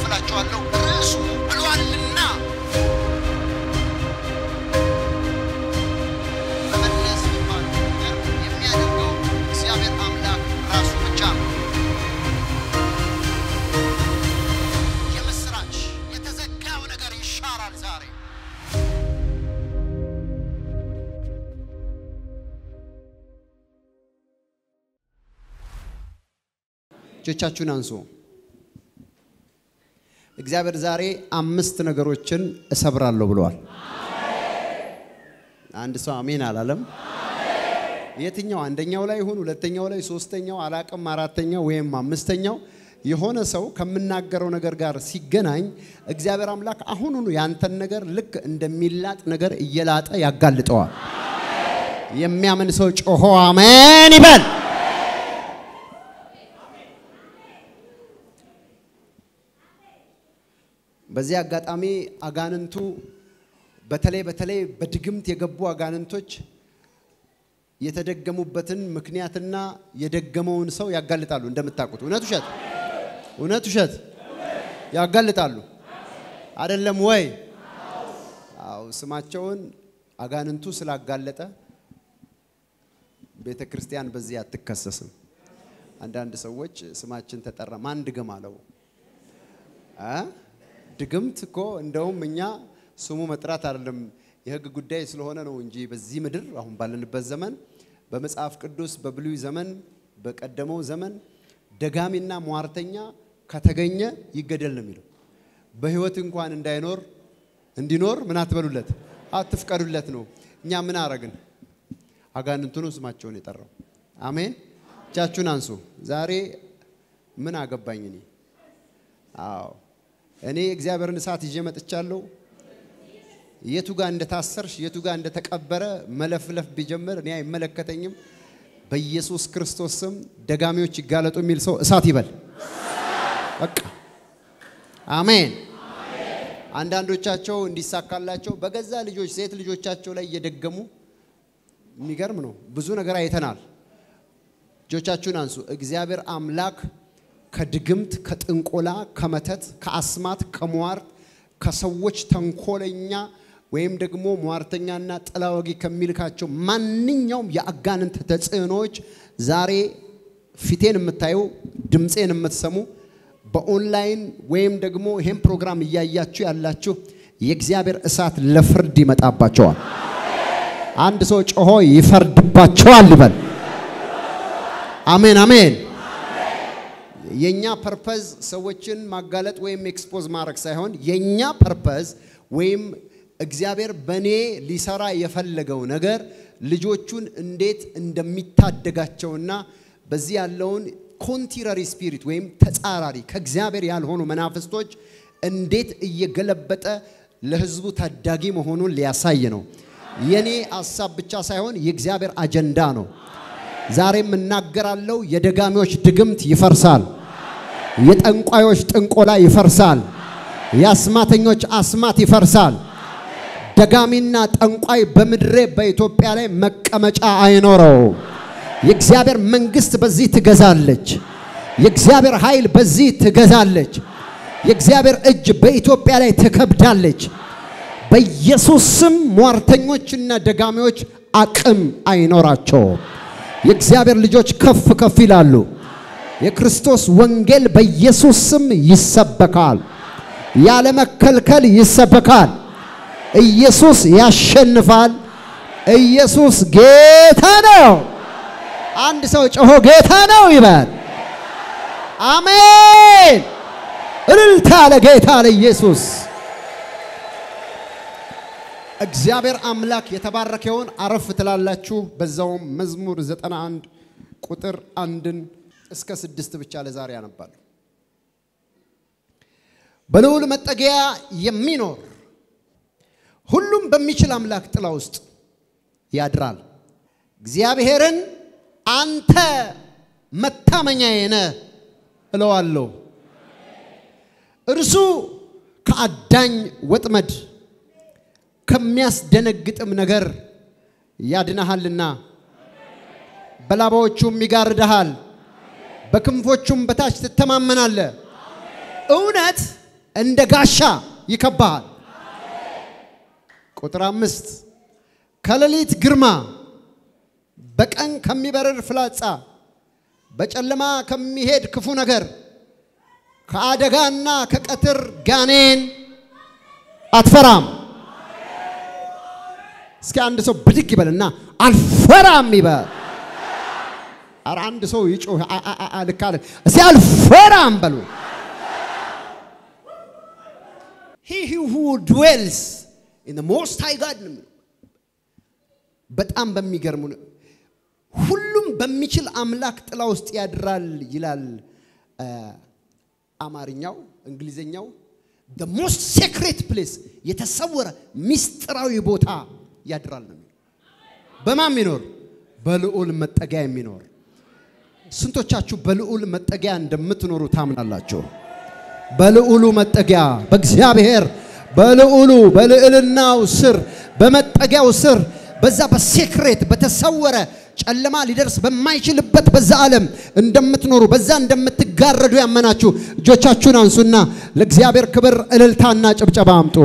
አካፍላችኋለሁ። ርዕሱ ብሏልና መመለስ የሚባለው ነገር የሚያደርገው እግዚአብሔር አምላክ ራሱ ብቻ ነው። የምስራች የተዘጋው ነገር ይሻራል ዛሬ። እጆቻችሁን አንሱ። እግዚአብሔር ዛሬ አምስት ነገሮችን እሰብራለሁ ብለዋል። አንድ ሰው አሜን አላለም? የትኛው አንደኛው ላይ ይሁን ሁለተኛው ላይ ሶስተኛው አላቅም አራተኛው ወይም አምስተኛው የሆነ ሰው ከምናገረው ነገር ጋር ሲገናኝ እግዚአብሔር አምላክ አሁኑኑ ያንተን ነገር ልክ እንደሚላጥ ነገር እየላጠ ያጋልጠዋል። የሚያምን ሰው ጮሆ አሜን ይበል። በዚህ አጋጣሚ አጋንንቱ በተለይ በተለይ በድግምት የገቡ አጋንንቶች የተደገሙበትን ምክንያትና የደገመውን ሰው ያጋልጣሉ። እንደምታውቁት እውነት ውሸት፣ እውነት ውሸት ያጋልጣሉ። አይደለም ወይ? አዎ። ስማቸውን አጋንንቱ ስላጋለጠ ቤተ ክርስቲያን በዚህ አትከሰስም። አንዳንድ ሰዎች ስማችን ተጠራ፣ ማን ድገም አለው እ ድግምት እኮ እንደውም እኛ ስሙ መጥራት አይደለም የሕግ ጉዳይ ስለሆነ ነው እንጂ በዚህ ምድር አሁን ባለንበት ዘመን በመጽሐፍ ቅዱስ በብሉይ ዘመን በቀደመው ዘመን ደጋሚና ሟርተኛ ከተገኘ ይገደል ነው የሚለው። በሕይወት እንኳን እንዳይኖር እንዲኖር ምን አትበሉለት፣ አትፍቀዱለት ነው። እኛ ምን አረግን? አጋንንቱ ነው ስማቸውን የጠራው። አሜን። እጃችሁን አንሱ። ዛሬ ምን አገባኝ እኔ? አዎ እኔ እግዚአብሔርን እሳት ይዤ መጥቻለሁ። የቱ ጋር እንደታሰርሽ የቱ ጋር እንደተቀበረ መለፍለፍ ቢጀምር እኔ አይመለከተኝም። በኢየሱስ ክርስቶስ ስም ደጋሚዎች ይጋለጡ የሚል ሰው እሳት ይበል። በቃ አሜን። አንዳንዶቻቸው እንዲሳካላቸው በገዛ ልጆች ሴት ልጆቻቸው ላይ እየደገሙ የሚገርም ነው። ብዙ ነገር አይተናል። እጆቻችሁን አንሱ። እግዚአብሔር አምላክ ከድግምት፣ ከጥንቆላ፣ ከመተት፣ ከአስማት፣ ከሟርት፣ ከሰዎች ተንኮለኛ ወይም ደግሞ ሟርተኛና ጥላ ወጊ ከሚልካቸው ማንኛውም የአጋንንት ተጽዕኖዎች ዛሬ ፊቴን የምታዩ ድምፄን የምትሰሙ በኦንላይን ወይም ደግሞ ይሄን ፕሮግራም እያያችሁ ያላችሁ የእግዚአብሔር እሳት ለፍርድ ይመጣባቸዋል። አንድ ሰው ጮሆ ይፈርድባቸዋል ይበል። አሜን አሜን። የኛ ፐርፐዝ ሰዎችን ማጋለጥ ወይም ኤክስፖዝ ማድረግ ሳይሆን የኛ ፐርፐዝ ወይም እግዚአብሔር በእኔ ሊሰራ የፈለገው ነገር ልጆቹን እንዴት እንደሚታደጋቸውና በዚህ ያለውን ኮንቲረሪ ስፒሪት ወይም ተጻራሪ ከእግዚአብሔር ያልሆኑ መናፍስቶች እንዴት እየገለበጠ ለሕዝቡ ታዳጊ መሆኑን ሊያሳይ ነው። የኔ ሀሳብ ብቻ ሳይሆን የእግዚአብሔር አጀንዳ ነው። ዛሬም እናገራለሁ፣ የደጋሚዎች ድግምት ይፈርሳል። የጠንቋዮች ጥንቆላ ይፈርሳል። የአስማተኞች አስማት ይፈርሳል። ደጋሚና ጠንቋይ በምድሬ በኢትዮጵያ ላይ መቀመጫ አይኖረው። የእግዚአብሔር መንግስት በዚህ ትገዛለች። የእግዚአብሔር ኃይል በዚህ ትገዛለች። የእግዚአብሔር እጅ በኢትዮጵያ ላይ ትከብዳለች። በኢየሱስ ስም ሟርተኞችና ደጋሚዎች አቅም አይኖራቸው። የእግዚአብሔር ልጆች ከፍ ከፍ ይላሉ። የክርስቶስ ወንጌል በኢየሱስ ስም ይሰበካል። ያለ መከልከል ይሰበካል። ኢየሱስ ያሸንፋል። ኢየሱስ ጌታ ነው። አንድ ሰው ጮሆ ጌታ ነው ይበል። አሜን። እልልታ ለጌታ ለኢየሱስ። እግዚአብሔር አምላክ የተባረከውን አረፍ ትላላችሁ። በዛውም መዝሙር 91 ቁጥር አንድን እስከ ስድስት ብቻ ለዛሬ ያነባለሁ። በልዑል መጠጊያ የሚኖር ሁሉም በሚችል አምላክ ጥላ ውስጥ ያድራል። እግዚአብሔርን አንተ መታመኛዬ ነህ እለዋለሁ። እርሱ ከአዳኝ ወጥመድ ከሚያስደነግጥም ነገር ያድናሃልና በላባዎቹም ይጋርድሃል፣ በክንፎቹም በታች ትተማመናለህ። እውነት እንደ ጋሻ ይከባሃል። ቁጥር አምስት ከሌሊት ግርማ፣ በቀን ከሚበርር ፍላጻ፣ በጨለማ ከሚሄድ ክፉ ነገር፣ ከአደጋና ከቀትር ጋኔን አትፈራም። እስኪ አንድ ሰው ብድግ ይበልና አልፈራም ይበል። ኧረ አንድ ሰው ይጮህ ልክ አለ። እስኪ አልፈራም በሉ። he who dwells in the most high God ነው የሚለው። በጣም በሚገርሙ ሁሉም በሚችል አምላክ ጥላ ውስጥ ያድራል ይላል አማርኛው። እንግሊዘኛው the most secret place የተሰወረ ሚስጥራዊ ቦታ ያድራል ነው የሚለው። በማን የሚኖር በልዑል መጠጊያ የሚኖር ስንቶቻችሁ በልዑል መጠጊያ እንደምትኖሩ ታምናላችሁ? በልዑሉ መጠጊያ በእግዚአብሔር በልዑሉ በልዕልናው ስር በመጠጊያው ስር በዛ በሴክሬት በተሰወረ ጨለማ ሊደርስ በማይችልበት በዛ ዓለም እንደምትኖሩ በዛ እንደምትጋረዱ ያመናችሁ እጆቻችሁን አንሱና ለእግዚአብሔር ክብር እልልታና ጭብጨባ አምጡ።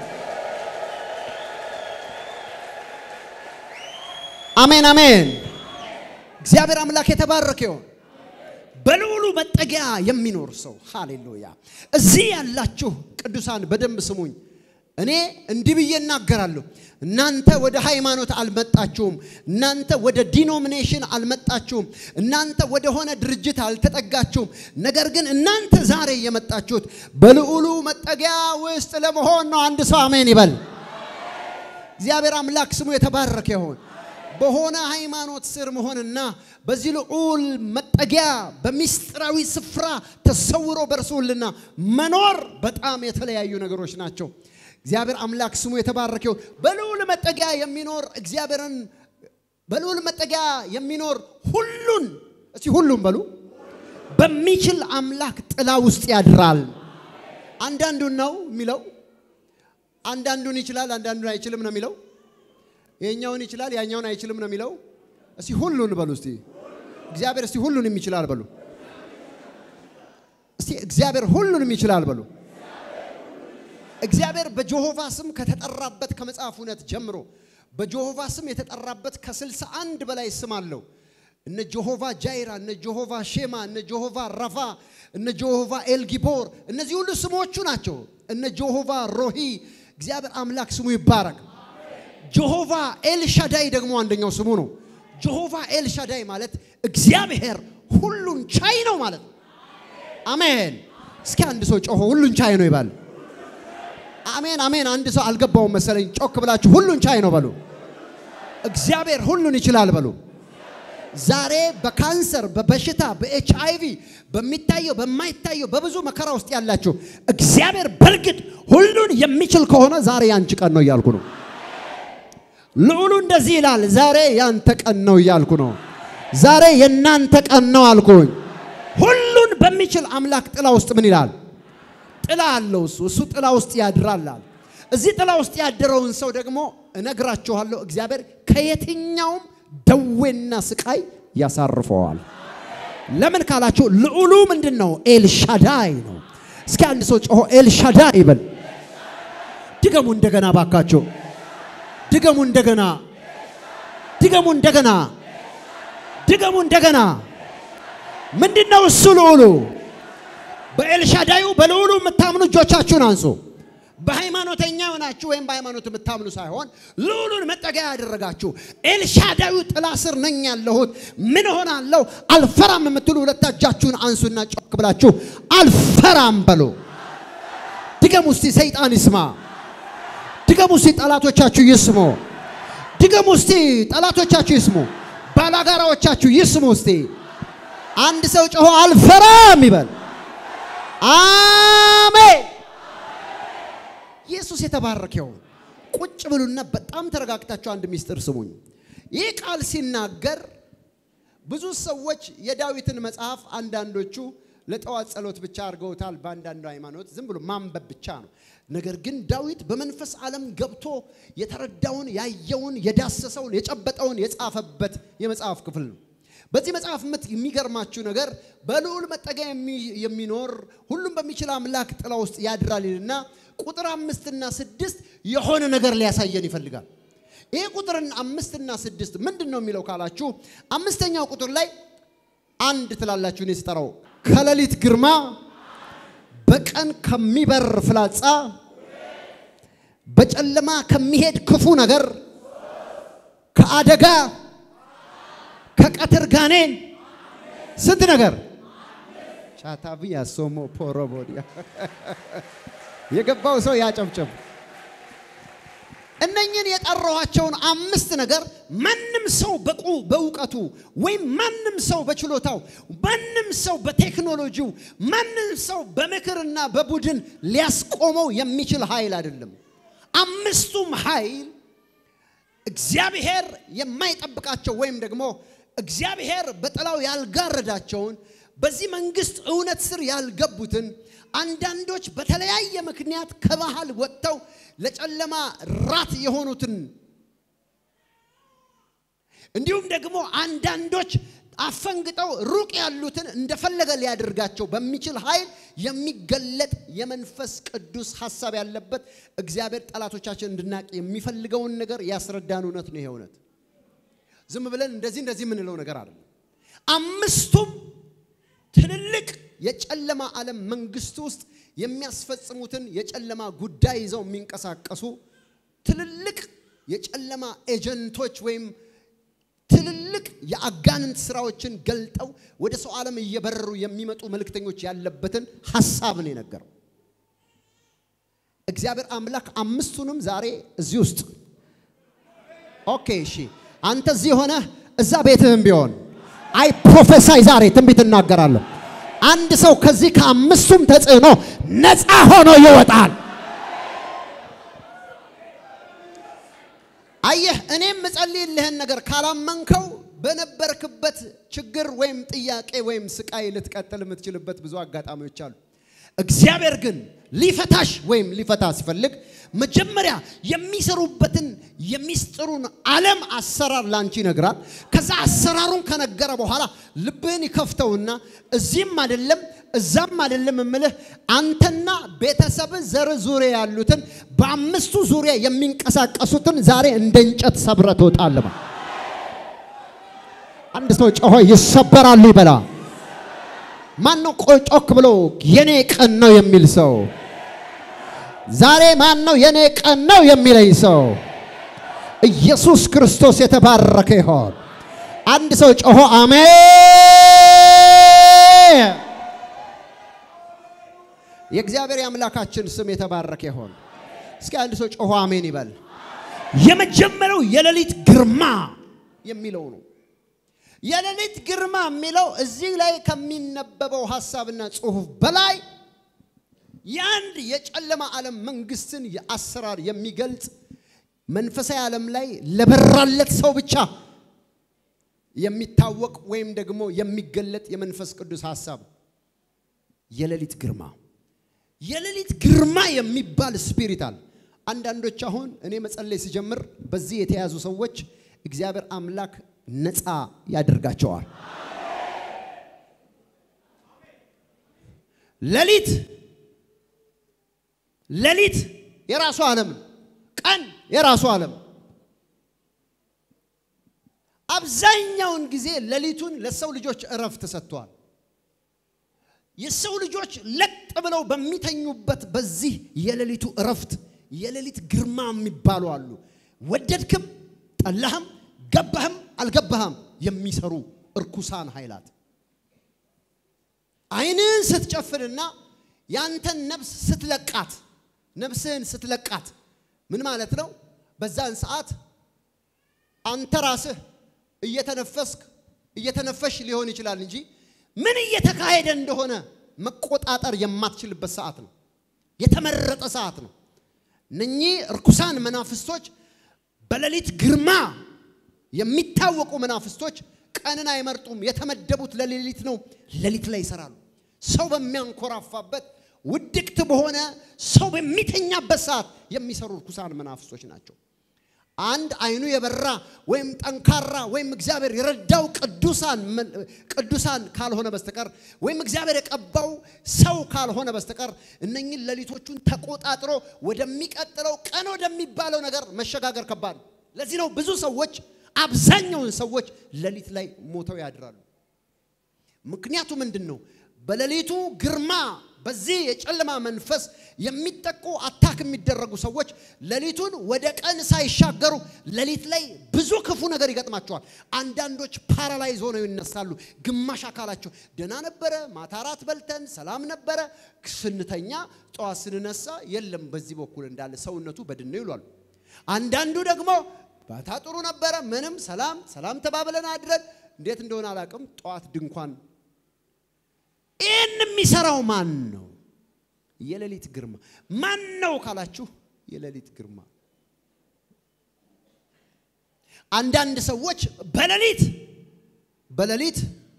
አሜን አሜን። እግዚአብሔር አምላክ የተባረከ ይሁን። በልዑሉ መጠጊያ የሚኖር ሰው ሃሌሉያ። እዚህ ያላችሁ ቅዱሳን በደንብ ስሙኝ። እኔ እንዲህ ብዬ እናገራለሁ። እናንተ ወደ ሃይማኖት አልመጣችሁም። እናንተ ወደ ዲኖሚኔሽን አልመጣችሁም። እናንተ ወደ ሆነ ድርጅት አልተጠጋችሁም። ነገር ግን እናንተ ዛሬ የመጣችሁት በልዑሉ መጠጊያ ውስጥ ለመሆን ነው። አንድ ሰው አሜን ይበል። እግዚአብሔር አምላክ ስሙ የተባረከ ይሁን። በሆነ ሃይማኖት ስር መሆንና በዚህ ልዑል መጠጊያ በሚስጥራዊ ስፍራ ተሰውሮ በርሶልና መኖር በጣም የተለያዩ ነገሮች ናቸው። እግዚአብሔር አምላክ ስሙ የተባረከው በልዑል መጠጊያ የሚኖር እግዚአብሔርን በልዑል መጠጊያ የሚኖር ሁሉን እስቲ ሁሉም በሉ በሚችል አምላክ ጥላ ውስጥ ያድራል። አንዳንዱን ነው የሚለው፣ አንዳንዱን ይችላል፣ አንዳንዱን አይችልም ነው የሚለው ይሄኛውን ይችላል ያኛውን አይችልም ነው የሚለው። እስቲ ሁሉን በሉ እስቲ እግዚአብሔር እስቲ ሁሉንም ይችላል በሉ እስቲ እግዚአብሔር ሁሉንም ይችላል በሉ። እግዚአብሔር በጆሆቫ ስም ከተጠራበት ከመጽሐፍ እውነት ጀምሮ በጆሆቫ ስም የተጠራበት ከስልሳ አንድ በላይ ስም አለው። እነ ጆሆቫ ጃይራ፣ እነ ጆሆቫ ሼማ፣ እነ ጆሆቫ ረፋ፣ እነ ጆሆቫ ኤልጊቦር እነዚህ ሁሉ ስሞቹ ናቸው። እነ ጆሆቫ ሮሂ እግዚአብሔር አምላክ ስሙ ይባረክ። ጆሆቫ ኤልሻዳይ ደግሞ አንደኛው ስሙ ነው። ጆሆቫ ኤልሻዳይ ማለት እግዚአብሔር ሁሉን ቻይ ነው ማለት ነው። አሜን። እስኪ አንድ ሰው ጮሆ ሁሉን ቻይ ነው ይባል። አሜን አሜን። አንድ ሰው አልገባውም መሰለኝ። ጮክ ብላችሁ ሁሉን ቻይ ነው በሉ። እግዚአብሔር ሁሉን ይችላል በሉ። ዛሬ በካንሰር በበሽታ በኤች አይቪ በሚታየው በማይታየው በብዙ መከራ ውስጥ ያላችሁ እግዚአብሔር በእርግጥ ሁሉን የሚችል ከሆነ ዛሬ ያንቺ ቀን ነው እያልኩ ነው። ልዑሉ እንደዚህ ይላል፣ ዛሬ ያንተ ቀን ነው እያልኩ ነው። ዛሬ የእናንተ ቀን ነው አልኩኝ። ሁሉን በሚችል አምላክ ጥላ ውስጥ ምን ይላል? ጥላ አለው። እሱ እሱ ጥላ ውስጥ ያድራል። እዚህ ጥላ ውስጥ ያደረውን ሰው ደግሞ እነግራችኋለሁ፣ እግዚአብሔር ከየትኛውም ደዌና ስቃይ ያሳርፈዋል። ለምን ካላችሁ ልዑሉ ምንድን ነው? ኤልሻዳይ ነው። እስኪ አንድ ሰው ጮሆ ኤልሻዳይ ይበል። ድገሙ እንደገና ባካቸው ድገሙ እንደገና፣ ድገሙ እንደገና፣ ድገሙ እንደገና። ምንድነው እሱ ልዑሉ? በኤልሻዳዩ በልዑሉ የምታምኑ እጆቻችሁን አንሱ። በሃይማኖተኛ ሆናችሁ ወይም በሃይማኖት የምታምኑ ሳይሆን ልዑሉን መጠጊያ ያደረጋችሁ ኤልሻዳዩ ጥላ ስር ነኝ ያለሁት ምን ሆናለሁ አልፈራም የምትሉ ሁለት እጃችሁን አንሱና ጮክ ብላችሁ አልፈራም በሉ። ድገሙ እስቲ፣ ሰይጣን ይስማ። ድገሙ እስቲ ጠላቶቻችሁ ይስሙ። ድገሙ እስቲ ጠላቶቻችሁ ይስሙ። ባላጋራዎቻችሁ ይስሙ እስቲ። አንድ ሰው ጮሆ አልፈራም ይበል። አሜን። ኢየሱስ የተባረከው። ቁጭ ብሉና በጣም ተረጋግታችሁ አንድ ሚስጥር ስሙኝ። ይህ ቃል ሲናገር ብዙ ሰዎች የዳዊትን መጽሐፍ አንዳንዶቹ ለጠዋት ጸሎት ብቻ አድርገውታል። በአንዳንዱ ሃይማኖት ዝም ብሎ ማንበብ ብቻ ነው። ነገር ግን ዳዊት በመንፈስ ዓለም ገብቶ የተረዳውን፣ ያየውን፣ የዳሰሰውን፣ የጨበጠውን የጻፈበት የመጽሐፍ ክፍል ነው። በዚህ መጽሐፍ ምት የሚገርማችሁ ነገር በልዑል መጠጊያ የሚኖር ሁሉም በሚችል አምላክ ጥላ ውስጥ ያድራል ይልና ቁጥር አምስትና ስድስት የሆነ ነገር ሊያሳየን ይፈልጋል። ይሄ ቁጥርን አምስትና ስድስት ምንድን ነው የሚለው ካላችሁ አምስተኛው ቁጥር ላይ አንድ ትላላችሁ። እኔ ስጠራው ከሌሊት ግርማ በቀን ከሚበር ፍላጻ በጨለማ ከሚሄድ ክፉ ነገር ከአደጋ ከቀትር ጋኔን ስንት ነገር ቻታቪያ ሶሞ ፖሮቦዲያ የገባው ሰው ያጨብጭብ። እነኝን የጠራኋቸውን አምስት ነገር ማንም ሰው በቁ በእውቀቱ ወይም ማንም ሰው በችሎታው ማንም ሰው በቴክኖሎጂው ማንም ሰው በምክርና በቡድን ሊያስቆመው የሚችል ኃይል አይደለም። አምስቱም ኃይል እግዚአብሔር የማይጠብቃቸው ወይም ደግሞ እግዚአብሔር በጥላው ያልጋረዳቸውን በዚህ መንግስት እውነት ስር ያልገቡትን አንዳንዶች በተለያየ ምክንያት ከባህል ወጥተው ለጨለማ ራት የሆኑትን እንዲሁም ደግሞ አንዳንዶች አፈንግጠው ሩቅ ያሉትን እንደፈለገ ሊያደርጋቸው በሚችል ኃይል የሚገለጥ የመንፈስ ቅዱስ ሐሳብ ያለበት እግዚአብሔር ጠላቶቻችን እንድናቅ የሚፈልገውን ነገር ያስረዳን እውነት ነው። ይሄ እውነት ዝም ብለን እንደዚህ እንደዚህ የምንለው ነገር አይደለም። አምስቱም ትልልቅ የጨለማ ዓለም መንግስት ውስጥ የሚያስፈጽሙትን የጨለማ ጉዳይ ይዘው የሚንቀሳቀሱ ትልልቅ የጨለማ ኤጀንቶች ወይም ትልልቅ የአጋንንት ስራዎችን ገልጠው ወደ ሰው ዓለም እየበረሩ የሚመጡ መልእክተኞች ያለበትን ሐሳብ ነው የነገረው። እግዚአብሔር አምላክ አምስቱንም ዛሬ እዚህ ውስጥ ኦኬ፣ እሺ፣ አንተ እዚህ ሆነ እዛ ቤትህም ቢሆን አይ ፕሮፌሳይ ዛሬ ትንቢት እናገራለሁ። አንድ ሰው ከዚህ ከአምስቱም ተጽዕኖ ነፃ ሆኖ ይወጣል። አየህ እኔም ምጸልይልህን ነገር ካላመንከው በነበርክበት ችግር ወይም ጥያቄ ወይም ስቃይ ልትቀጥል የምትችልበት ብዙ አጋጣሚዎች አሉ። እግዚአብሔር ግን ሊፈታሽ ወይም ሊፈታ ሲፈልግ መጀመሪያ የሚሰሩበትን የሚስጥሩን ዓለም አሰራር ላንቺ ይነግራል። ከዛ አሰራሩን ከነገረ በኋላ ልብህን ይከፍተውና እዚህም አይደለም እዛም አይደለም እምልህ አንተና ቤተሰብ ዘር ዙሪያ ያሉትን በአምስቱ ዙሪያ የሚንቀሳቀሱትን ዛሬ እንደ እንጨት ሰብረ ትወጣለህ። አንድ ሰው ጮሆ ይሰበራሉ ይበላ። ማን ነው ጮክ ብሎ የኔ ቀን ነው የሚል ሰው? ዛሬ ማን ነው የኔ ቀን ነው የሚለኝ ሰው? ኢየሱስ ክርስቶስ የተባረከ ይሆን። አንድ ሰው ጮሆ አሜን። የእግዚአብሔር የአምላካችን ስም የተባረከ ይሆን። እስኪ አንድ ሰው ጮሆ አሜን ይበል። የመጀመሪያው የሌሊት ግርማ የሚለው ነው። የሌሊት ግርማ የሚለው እዚህ ላይ ከሚነበበው ሐሳብና ጽሑፍ በላይ የአንድ የጨለማ ዓለም መንግስትን የአሰራር የሚገልጽ መንፈሳዊ ዓለም ላይ ለበራለት ሰው ብቻ የሚታወቅ ወይም ደግሞ የሚገለጥ የመንፈስ ቅዱስ ሐሳብ የሌሊት ግርማ። የሌሊት ግርማ የሚባል ስፒሪት አለ። አንዳንዶች አሁን እኔ መጸለይ ሲጀምር በዚህ የተያዙ ሰዎች እግዚአብሔር አምላክ ነፃ ያደርጋቸዋል። ሌሊት ሌሊት የራሱ ዓለም ነው። ቀን የራሱ ዓለም። አብዛኛውን ጊዜ ሌሊቱን ለሰው ልጆች እረፍት ሰጥቷል። የሰው ልጆች ለጥ ብለው በሚተኙበት በዚህ የሌሊቱ እረፍት የሌሊት ግርማ የሚባሉ አሉ። ወደድክም ጠላህም ገባህም አልገባህም የሚሰሩ እርኩሳን ኃይላት ዓይንህን ስትጨፍንና ያንተን ነፍስ ስትለቃት ነፍስህን ስትለቃት ምን ማለት ነው? በዛን ሰዓት አንተ ራስህ እየተነፈስክ እየተነፈሽ ሊሆን ይችላል እንጂ ምን እየተካሄደ እንደሆነ መቆጣጠር የማትችልበት ሰዓት ነው። የተመረጠ ሰዓት ነው። እነኚህ እርኩሳን መናፍስቶች በሌሊት ግርማ የሚታወቁ መናፍስቶች ቀንን አይመርጡም። የተመደቡት ለሌሊት ነው። ሌሊት ላይ ይሰራሉ። ሰው በሚያንኮራፋበት ውድቅት በሆነ ሰው በሚተኛበት ሰዓት የሚሰሩ እርኩሳን መናፍስቶች ናቸው። አንድ አይኑ የበራ ወይም ጠንካራ ወይም እግዚአብሔር የረዳው ቅዱሳን ቅዱሳን ካልሆነ በስተቀር ወይም እግዚአብሔር የቀባው ሰው ካልሆነ በስተቀር እነኝን ሌሊቶቹን ተቆጣጥሮ ወደሚቀጥለው ቀን ወደሚባለው ነገር መሸጋገር ከባድ ነው። ለዚህ ነው ብዙ ሰዎች አብዛኛውን ሰዎች ሌሊት ላይ ሞተው ያድራሉ። ምክንያቱ ምንድን ነው? በሌሊቱ ግርማ በዚህ የጨለማ መንፈስ የሚጠቁ አታክ የሚደረጉ ሰዎች ሌሊቱን ወደ ቀን ሳይሻገሩ ሌሊት ላይ ብዙ ክፉ ነገር ይገጥማቸዋል። አንዳንዶች ፓራላይዝ ሆነው ይነሳሉ። ግማሽ አካላቸው ደህና ነበረ፣ ማታ እራት በልተን ሰላም ነበረ፣ ስንተኛ ጠዋት ስንነሳ የለም በዚህ በኩል እንዳለ ሰውነቱ በድን ነው ይሏሉ። አንዳንዱ ደግሞ ባታ ጥሩ ነበረ፣ ምንም ሰላም ሰላም ተባብለን አድረን እንዴት እንደሆነ አላውቅም፣ ጠዋት ድንኳን ይህን የሚሰራው ማን ነው? የሌሊት ግርማ ማን ነው ካላችሁ፣ የሌሊት ግርማ። አንዳንድ ሰዎች በሌሊት በሌሊት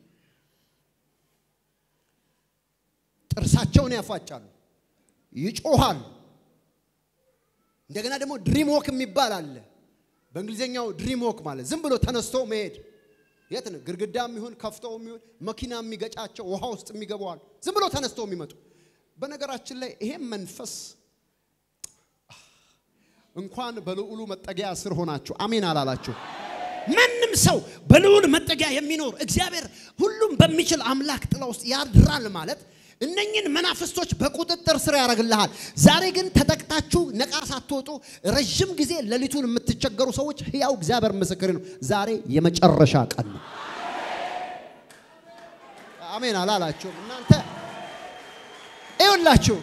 ጥርሳቸውን ያፋጫሉ፣ ይጮሃሉ። እንደገና ደግሞ ድሪም ዎክ የሚባል አለ። በእንግሊዝኛው ድሪም ዎክ ማለት ዝም ብሎ ተነስቶ መሄድ የት ነው? ግድግዳም ይሁን ከፍተው ይሁን መኪና የሚገጫቸው ውሃ ውስጥ የሚገባዋል ዝም ብሎ ተነስተው የሚመጡ። በነገራችን ላይ ይሄም መንፈስ እንኳን በልዑሉ መጠጊያ ስር ሆናችሁ አሜን አላላችሁ። ማንም ሰው በልዑል መጠጊያ የሚኖር እግዚአብሔር ሁሉም በሚችል አምላክ ጥላ ውስጥ ያድራል ማለት እነኝን መናፍስቶች በቁጥጥር ስር ያደርግልሃል። ዛሬ ግን ተጠቅታችሁ ነቃ ሳትወጡ ረዥም ጊዜ ሌሊቱን የምትቸገሩ ሰዎች ሕያው እግዚአብሔር ምስክር ነው። ዛሬ የመጨረሻ ቀን ነው። አሜን አላላችሁም እናንተ ይኸውላችሁ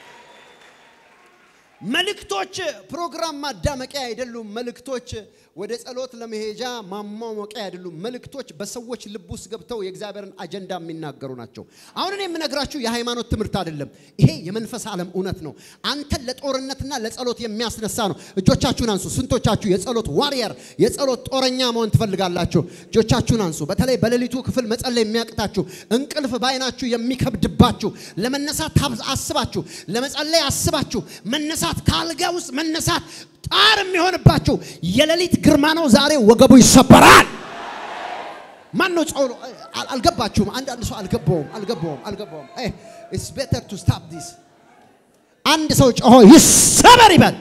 መልእክቶች ፕሮግራም ማዳመቂያ አይደሉም። መልእክቶች ወደ ጸሎት ለመሄጃ ማሟሟቂያ አይደሉም። መልእክቶች በሰዎች ልብ ውስጥ ገብተው የእግዚአብሔርን አጀንዳ የሚናገሩ ናቸው። አሁን እኔ የምነግራችሁ የሃይማኖት ትምህርት አይደለም። ይሄ የመንፈስ ዓለም እውነት ነው። አንተን ለጦርነትና ለጸሎት የሚያስነሳ ነው። እጆቻችሁን አንሱ። ስንቶቻችሁ የጸሎት ዋሪየር የጸሎት ጦረኛ መሆን ትፈልጋላችሁ? እጆቻችሁን አንሱ። በተለይ በሌሊቱ ክፍል መጸለይ የሚያቅታችሁ፣ እንቅልፍ ባይናችሁ የሚከብድባችሁ፣ ለመነሳት አስባችሁ ለመጸለይ አስባችሁ መነሳት ከአልጋ ውስጥ መነሳት ጣር የሚሆንባችሁ የሌሊት ግርማ ነው። ዛሬ ወገቡ ይሰበራል። ማን ነው ጸሎ አልገባችሁም? አንዳንድ ሰው አልገባውም አልገባውም አልገባውም። ኢትስ ቤተር ቱ ስታፕ ዲስ። አንድ ሰው ጮሆ ይሰበር ይበል።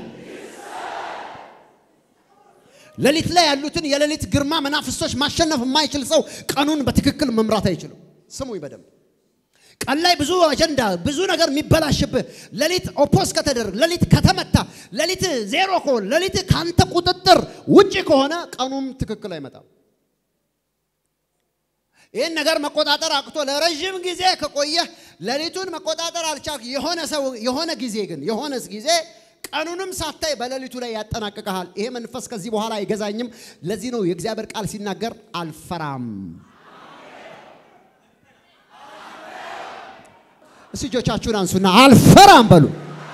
ሌሊት ላይ ያሉትን የሌሊት ግርማ መናፍስቶች ማሸነፍ የማይችል ሰው ቀኑን በትክክል መምራት አይችልም። ስሙኝ በደንብ ቀን ላይ ብዙ አጀንዳ ብዙ ነገር የሚበላሽብህ ሌሊት ኦፖስ ከተደረግ ሌሊት ከተመታ ሌሊት ዜሮ ከሆነ ሌሊት ካንተ ቁጥጥር ውጪ ከሆነ ቀኑም ትክክል አይመጣም። ይህን ነገር መቆጣጠር አቅቶ ለረዥም ጊዜ ከቆየህ ሌሊቱን መቆጣጠር አልቻልክ። የሆነ ሰው የሆነ ጊዜ ግን የሆነ ጊዜ ቀኑንም ሳታይ በሌሊቱ ላይ ያጠናቅቀሃል። ይሄ መንፈስ ከዚህ በኋላ አይገዛኝም። ለዚህ ነው የእግዚአብሔር ቃል ሲናገር አልፈራም እስቲ እጆቻችሁን አንሱና አልፈራም በሉ።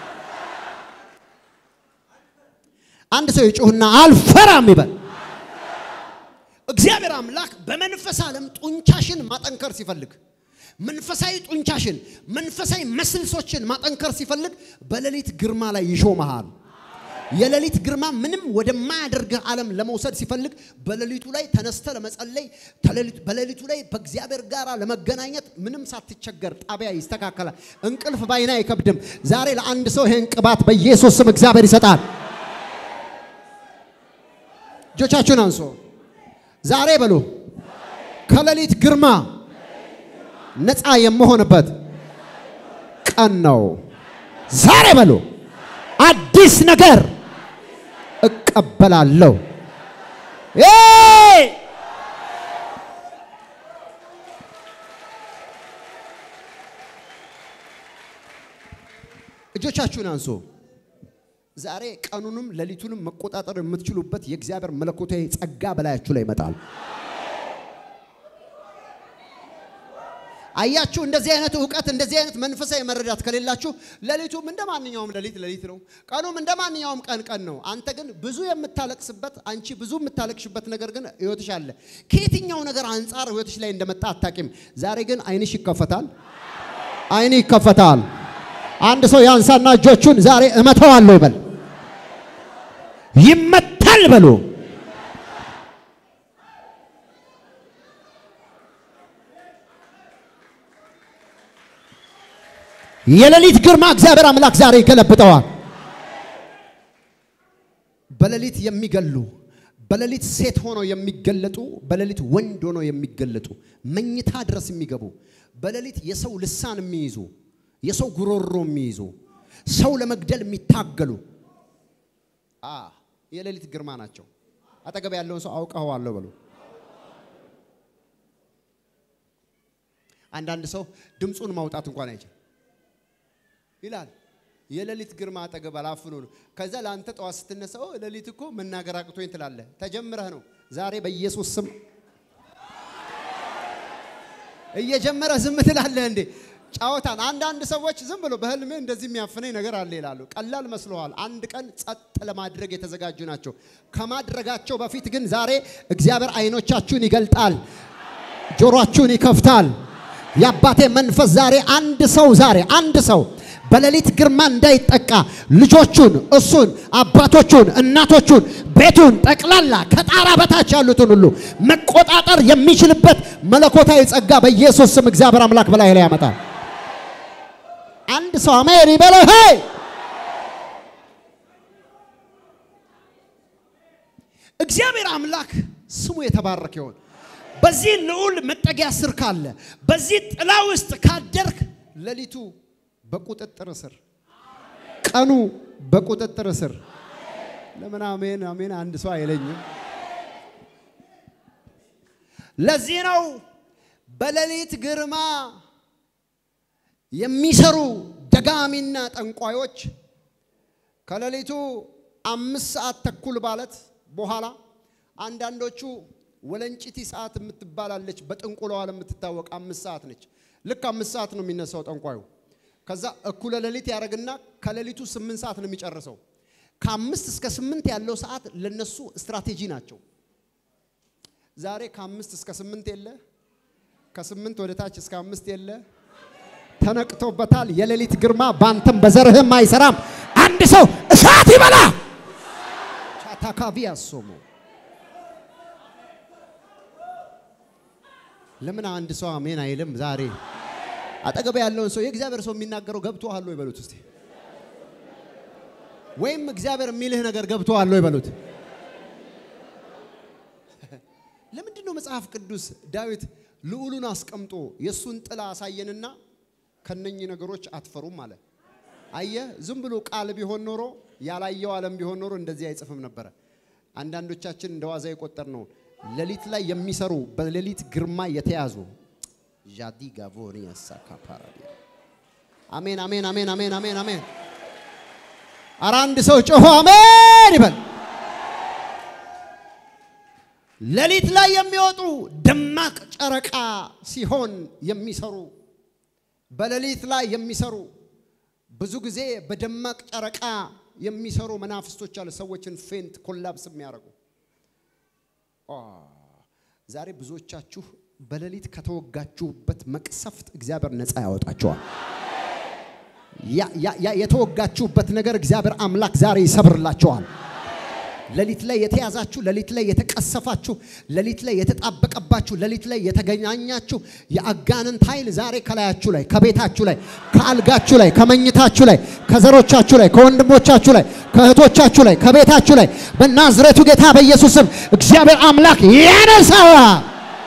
አንድ ሰው ይጮህና አልፈራም ይበል። እግዚአብሔር አምላክ በመንፈስ ዓለም ጡንቻሽን ማጠንከር ሲፈልግ መንፈሳዊ ጡንቻሽን መንፈሳዊ መስልሶችን ማጠንከር ሲፈልግ በሌሊት ግርማ ላይ ይሾመሃል። የሌሊት ግርማ ምንም ወደማያደርግህ ዓለም ለመውሰድ ሲፈልግ በሌሊቱ ላይ ተነስተ ለመጸለይ በሌሊቱ ላይ በእግዚአብሔር ጋር ለመገናኘት ምንም ሳትቸገር ጣቢያ ይስተካከላል። እንቅልፍ ባይና አይከብድም። ዛሬ ለአንድ ሰው ይህን ቅባት በኢየሱስ ስም እግዚአብሔር ይሰጣል። እጆቻችሁን አንሶ ዛሬ በሉ ከሌሊት ግርማ ነፃ የምሆንበት ቀን ነው። ዛሬ በሉ አዲስ ነገር እቀበላለሁ። እጆቻችሁን አንሱ። ዛሬ ቀኑንም ሌሊቱንም መቆጣጠር የምትችሉበት የእግዚአብሔር መለኮታዊ ጸጋ በላያችሁ ላይ ይመጣል። አያችሁ፣ እንደዚህ አይነት እውቀት እንደዚህ አይነት መንፈሳዊ መረዳት ከሌላችሁ ሌሊቱም እንደ ማንኛውም ሌሊት ሌሊት ነው፣ ቀኑም እንደ ማንኛውም ቀን ቀን ነው። አንተ ግን ብዙ የምታለቅስበት አንቺ ብዙ የምታለቅሽበት ነገር ግን ህይወትሽ አለ። ከየትኛው ነገር አንጻር ህይወትሽ ላይ እንደመጣ አታቂም። ዛሬ ግን አይንሽ ይከፈታል፣ አይን ይከፈታል። አንድ ሰው ያንሳና እጆቹን ዛሬ እመተዋለሁ ይበል። ይመታ ይመታል በሉ። የሌሊት ግርማ እግዚአብሔር አምላክ ዛሬ ይገለብጠዋል። በሌሊት የሚገሉ በሌሊት ሴት ሆነው የሚገለጡ በሌሊት ወንድ ሆነው የሚገለጡ መኝታ ድረስ የሚገቡ በሌሊት የሰው ልሳን የሚይዙ የሰው ጉሮሮ የሚይዙ ሰው ለመግደል የሚታገሉ አ የሌሊት ግርማ ናቸው። አጠገብ ያለውን ሰው አውቀኸዋለሁ በሉ። አንዳንድ ሰው ድምፁን ማውጣት እንኳን አይችል ይላል። የሌሊት ግርማ አጠገብ አላፍኖ ነው። ከዛ ለአንተ ጠዋት ስትነሳ ኦ ሌሊት እኮ መናገር አቅቶኝ ትላለህ። ተጀምረህ ነው። ዛሬ በኢየሱስ ስም እየጀመረህ ዝም ትላለህ እንዴ? ጫወታን። አንዳንድ ሰዎች ዝም ብሎ በህልሜ እንደዚህ የሚያፍነኝ ነገር አለ ይላሉ። ቀላል መስለዋል። አንድ ቀን ጸጥ ለማድረግ የተዘጋጁ ናቸው። ከማድረጋቸው በፊት ግን ዛሬ እግዚአብሔር አይኖቻችሁን ይገልጣል፣ ጆሮአችሁን ይከፍታል። የአባቴ መንፈስ ዛሬ አንድ ሰው ዛሬ አንድ ሰው በሌሊት ግርማ እንዳይጠቃ ልጆቹን፣ እሱን፣ አባቶቹን፣ እናቶቹን፣ ቤቱን ጠቅላላ ከጣራ በታች ያሉትን ሁሉ መቆጣጠር የሚችልበት መለኮታዊ ጸጋ በኢየሱስ ስም እግዚአብሔር አምላክ በላይ ላይ ያመጣል። አንድ ሰው አሜን ይበለው። ሄይ እግዚአብሔር አምላክ ስሙ የተባረከ ይሁን። በዚህ ልዑል መጠጊያ ስር ካለ በዚህ ጥላ ውስጥ ካደርክ ሌሊቱ በቁጥጥር ስር፣ ቀኑ በቁጥጥር ስር። ለምን አሜን አሜን አንድ ሰው አይለኝም? ለዚህ ነው በሌሊት ግርማ የሚሰሩ ደጋሚና ጠንቋዮች ከሌሊቱ አምስት ሰዓት ተኩል ማለት በኋላ አንዳንዶቹ ወለንጭቲ ሰዓት የምትባላለች በጥንቁለዋ የምትታወቅ አምስት ሰዓት ነች። ልክ አምስት ሰዓት ነው የሚነሳው ጠንቋዩ። ከዛ እኩለ ሌሊት ያደርግና ከሌሊቱ ስምንት ሰዓት ነው የሚጨርሰው። ከአምስት እስከ ስምንት ያለው ሰዓት ለነሱ ስትራቴጂ ናቸው። ዛሬ ከአምስት እስከ ስምንት የለ፣ ከስምንት ወደ ታች እስከ አምስት የለ፣ ተነቅቶበታል። የሌሊት ግርማ ባንተም በዘርህም አይሰራም። አንድ ሰው እሳት ይበላ ቻታካቪ ያሶሙ ለምን አንድ ሰው አሜን አይልም? ዛሬ አጠገብ ያለውን ሰው የእግዚአብሔር ሰው የሚናገረው ገብቶሃል ወይ በሉት እስቲ። ወይም እግዚአብሔር የሚልህ ነገር ገብቶሃል ወይ በሉት። ለምንድን ነው መጽሐፍ ቅዱስ ዳዊት ልዑሉን አስቀምጦ የእሱን ጥላ አሳየንና ከነኚህ ነገሮች አትፈሩም አለ? አየ ዝም ብሎ ቃል ቢሆን ኖሮ ያላየው ዓለም ቢሆን ኖሮ እንደዚህ አይጽፍም ነበረ። አንዳንዶቻችን እንደ ዋዛ የቆጠር ነው ሌሊት ላይ የሚሰሩ በሌሊት ግርማ የተያዙ ዣዲ ጋቮኒ ያሳካ ፓራዲያ አሜን አሜን አሜን አሜን አሜን አሜን። ኧረ አንድ ሰው ጮሆ አሜን ይበል። ሌሊት ላይ የሚወጡ ደማቅ ጨረቃ ሲሆን የሚሰሩ በሌሊት ላይ የሚሰሩ ብዙ ጊዜ በደማቅ ጨረቃ የሚሰሩ መናፍስቶች አሉ። ሰዎችን ፌንት ኮላፕስ የሚያደርጉ ዛሬ ብዙዎቻችሁ በሌሊት ከተወጋችሁበት መቅሰፍት እግዚአብሔር ነፃ ያወጣችኋል። የተወጋችሁበት ነገር እግዚአብሔር አምላክ ዛሬ ይሰብርላችኋል። ሌሊት ላይ የተያዛችሁ፣ ሌሊት ላይ የተቀሰፋችሁ፣ ሌሊት ላይ የተጣበቀባችሁ፣ ሌሊት ላይ የተገናኛችሁ የአጋንንት ኃይል ዛሬ ከላያችሁ ላይ፣ ከቤታችሁ ላይ፣ ከአልጋችሁ ላይ፣ ከመኝታችሁ ላይ፣ ከዘሮቻችሁ ላይ፣ ከወንድሞቻችሁ ላይ፣ ከእህቶቻችሁ ላይ፣ ከቤታችሁ ላይ በናዝሬቱ ጌታ በኢየሱስ ስም እግዚአብሔር አምላክ ያነሳዋል።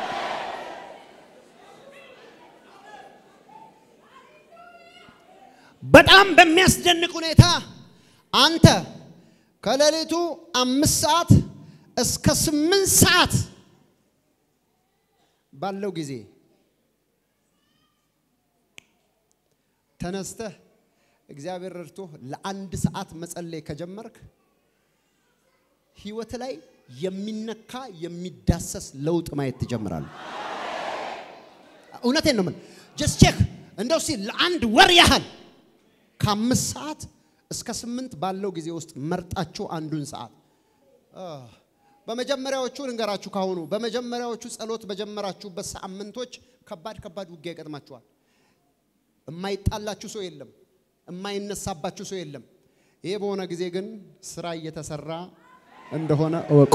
በጣም በሚያስደንቅ ሁኔታ አንተ ከሌሊቱ አምስት ሰዓት እስከ ስምንት ሰዓት ባለው ጊዜ ተነስተህ እግዚአብሔር ረድቶ ለአንድ ሰዓት መጸለይ ከጀመርክ ህይወት ላይ የሚነካ የሚዳሰስ ለውጥ ማየት ትጀምራለህ። እውነቴን ነው። ምን ጀስት ቼክ እንደው ሲ ለአንድ ወር ያህል ከአምስት ሰዓት እስከ ስምንት ባለው ጊዜ ውስጥ መርጣችሁ አንዱን ሰዓት በመጀመሪያዎቹ ልንገራችሁ ካሁኑ በመጀመሪያዎቹ ጸሎት በጀመራችሁበት ሳምንቶች ከባድ ከባድ ውጊያ ይገጥማችኋል። የማይጣላችሁ ሰው የለም፣ የማይነሳባችሁ ሰው የለም። ይሄ በሆነ ጊዜ ግን ስራ እየተሰራ እንደሆነ እወቁ።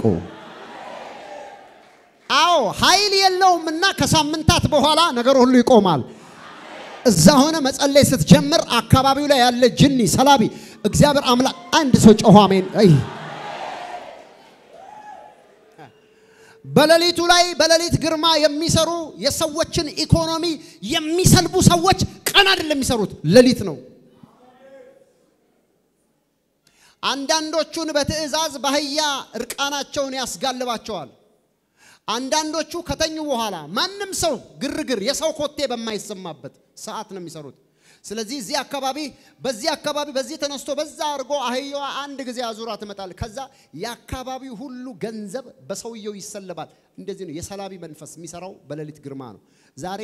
አዎ ኃይል የለውም እና ከሳምንታት በኋላ ነገር ሁሉ ይቆማል። እዛ ሆነ መጸለይ ስትጀምር አካባቢው ላይ ያለ ጅኒ ሰላቢ እግዚአብሔር አምላክ አንድ ሰው ጮኸ አሜን። አይ በሌሊቱ ላይ በሌሊት ግርማ የሚሰሩ የሰዎችን ኢኮኖሚ የሚሰልቡ ሰዎች ቀን አይደለም የሚሰሩት፣ ሌሊት ነው። አንዳንዶቹን በትዕዛዝ በአህያ እርቃናቸውን ያስጋልባቸዋል። አንዳንዶቹ ከተኙ በኋላ ማንም ሰው ግርግር የሰው ኮቴ በማይሰማበት ሰዓት ነው የሚሰሩት። ስለዚህ እዚህ አካባቢ በዚህ አካባቢ በዚህ ተነስቶ በዛ አድርጎ አህያዋ አንድ ጊዜ አዙራ ትመጣል። ከዛ የአካባቢው ሁሉ ገንዘብ በሰውየው ይሰለባል። እንደዚህ ነው የሰላቢ መንፈስ የሚሰራው በሌሊት ግርማ ነው። ዛሬ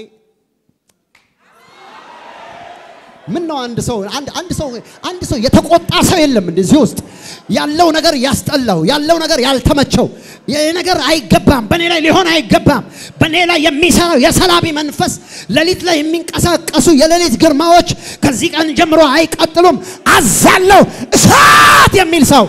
ምን ነው አንድ ሰው አንድ አንድ ሰው አንድ ሰው የተቆጣ ሰው የለም እንደዚህ ውስጥ ያለው ነገር ያስጠላው ያለው ነገር ያልተመቸው ይህ ነገር አይገባም፣ በኔ ላይ ሊሆን አይገባም። በኔ ላይ የሚሰራው የሰላቢ መንፈስ ሌሊት ላይ የሚንቀሳቀሱ የሌሊት ግርማዎች ከዚህ ቀን ጀምሮ አይቀጥሉም። አዛለው እሳት የሚል ሰው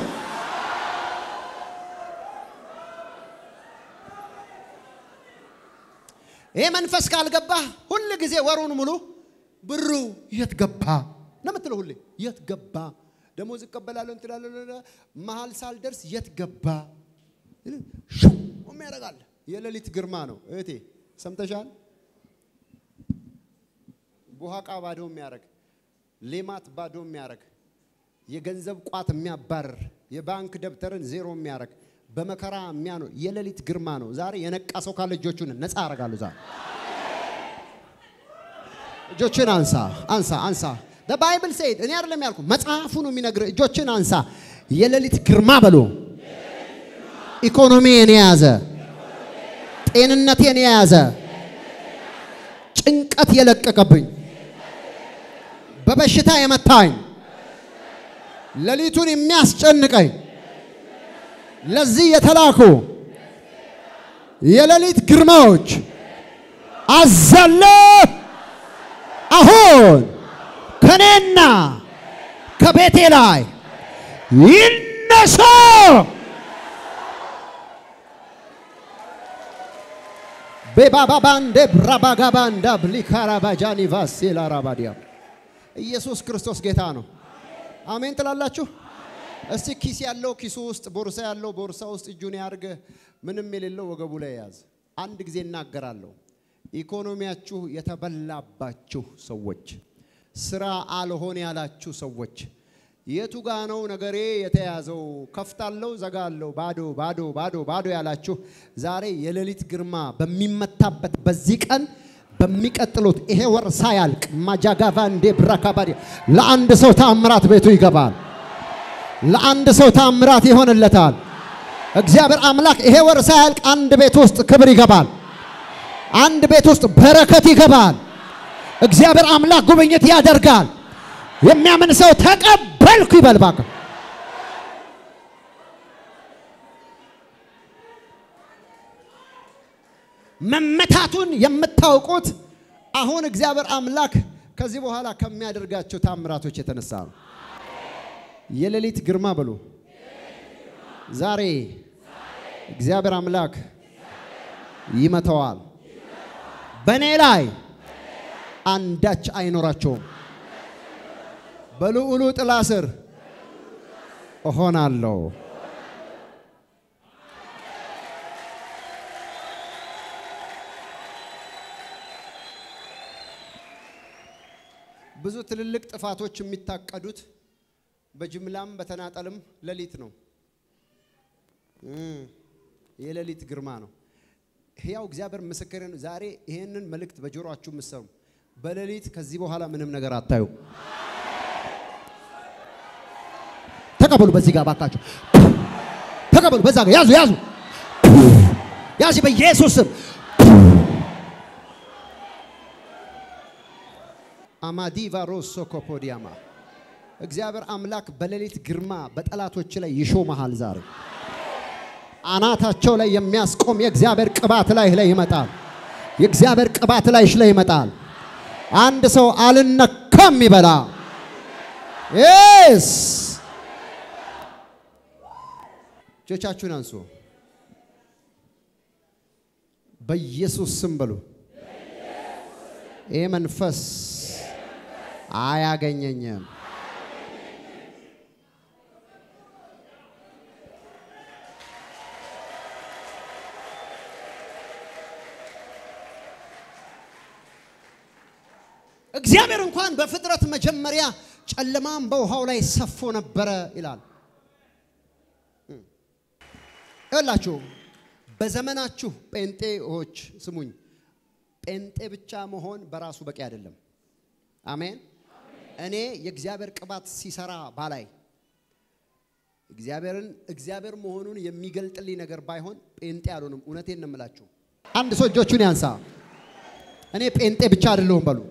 ይሄ መንፈስ ካልገባህ ሁል ጊዜ ወሩን ሙሉ ብሩ የት ገባ ነው የምትለው። ሁሌ የት ገባ ደሞዝ እቀበላለሁ እንትላለሁ መሀል ሳልደርስ የት ገባ ሹም ያደርጋል። የሌሊት ግርማ ነው እህቴ፣ ሰምተሻል? ቡሃቃ ባዶ የሚያደርግ ሌማት ባዶ የሚያደርግ የገንዘብ ቋት የሚያባርር የባንክ ደብተርን ዜሮ የሚያደርግ በመከራ የሚያኖር የሌሊት ግርማ ነው። ዛሬ የነቃ ሰው ካለ እጆቹን ነፃ አደርጋለሁ ዛሬ እጆችን አንሳ አንሳ አንሳ። ባይብል ሴድ እኔ አይደለም ያልኩ መጽሐፉ ነው የሚነግር። እጆችን አንሳ። የሌሊት ግርማ በሎ ኢኮኖሚን የያዘ ጤንነቴን የያዘ ጭንቀት የለቀቀብኝ በበሽታ የመታኝ ሌሊቱን የሚያስጨንቀኝ ለዚህ የተላኩ የሌሊት ግርማዎች አዛለሁ አሁን ከኔና ከቤቴ ላይ ይነሳ። ቤባባባንዴ ብራባጋባንዳ ብሊካራባጃኒ ቫሴላ ራባዲያ ኢየሱስ ክርስቶስ ጌታ ነው። አሜን ትላላችሁ? እስቲ ኪስ ያለው ኪሱ ውስጥ፣ ቦርሳ ያለው ቦርሳ ውስጥ እጁን ያርግ። ምንም የሌለው ወገቡ ላይ ያዝ። አንድ ጊዜ እናገራለሁ። ኢኮኖሚያችሁ የተበላባችሁ ሰዎች፣ ስራ አልሆን ያላችሁ ሰዎች፣ የቱ ጋ ነው ነገሬ የተያዘው? ከፍታለሁ፣ ዘጋለሁ፣ ባዶ ባዶ ባዶ ባዶ ያላችሁ ዛሬ የሌሊት ግርማ በሚመታበት በዚህ ቀን በሚቀጥሉት ይሄ ወር ሳያልቅ ማጃጋቫ እንዴ ብራካባዲ ለአንድ ሰው ታምራት ቤቱ ይገባል። ለአንድ ሰው ታምራት ይሆንለታል። እግዚአብሔር አምላክ ይሄ ወር ሳያልቅ አንድ ቤት ውስጥ ክብር ይገባል። አንድ ቤት ውስጥ በረከት ይገባል። እግዚአብሔር አምላክ ጉብኝት ያደርጋል። የሚያምን ሰው ተቀበልኩ ይበል እባክህ። መመታቱን የምታውቁት አሁን እግዚአብሔር አምላክ ከዚህ በኋላ ከሚያደርጋቸው ታምራቶች የተነሳ ነው። የሌሊት ግርማ በሉ ዛሬ እግዚአብሔር አምላክ ይመተዋል። በእኔ ላይ አንዳች አይኖራቸውም። በልዑሉ ጥላ ስር እሆናለሁ። ብዙ ትልልቅ ጥፋቶች የሚታቀዱት በጅምላም በተናጠልም ሌሊት ነው። የሌሊት ግርማ ነው። ሕያው እግዚአብሔር ምስክሬ ነው። ዛሬ ይሄንን መልእክት በጆሮአችሁ የምትሰሙ በሌሊት ከዚህ በኋላ ምንም ነገር አታዩ። ተቀበሉ። በዚህ ጋር ባካችሁ ተቀበሉ። በዛ ጋር ያዙ፣ ያዙ፣ ያዙ በኢየሱስ ስም አማዲቫ ሮሶ ኮፖዲያማ እግዚአብሔር አምላክ በሌሊት ግርማ በጠላቶች ላይ ይሾመሃል ዛሬ አናታቸው ላይ የሚያስቆም የእግዚአብሔር ቅባት ላይ ላይ ይመጣል። የእግዚአብሔር ቅባት ላይ ላይ ይመጣል። አንድ ሰው አልነካም ይበላ። ኤስ እጆቻችሁን አንሱ። በኢየሱስ ስም በሉ። ይህ መንፈስ አያገኘኝም። እግዚአብሔር እንኳን በፍጥረት መጀመሪያ ጨለማም በውሃው ላይ ሰፎ ነበረ ይላል። ይላችሁ በዘመናችሁ ጴንጤዎች ስሙኝ፣ ጴንጤ ብቻ መሆን በራሱ በቂ አይደለም። አሜን። እኔ የእግዚአብሔር ቅባት ሲሰራ ባላይ እግዚአብሔርን እግዚአብሔር መሆኑን የሚገልጥልኝ ነገር ባይሆን ጴንጤ አልሆንም። እውነቴን ነው የምላችሁ። አንድ ሰው እጆቹን ያንሳ። እኔ ጴንጤ ብቻ አይደለሁም በሉ፣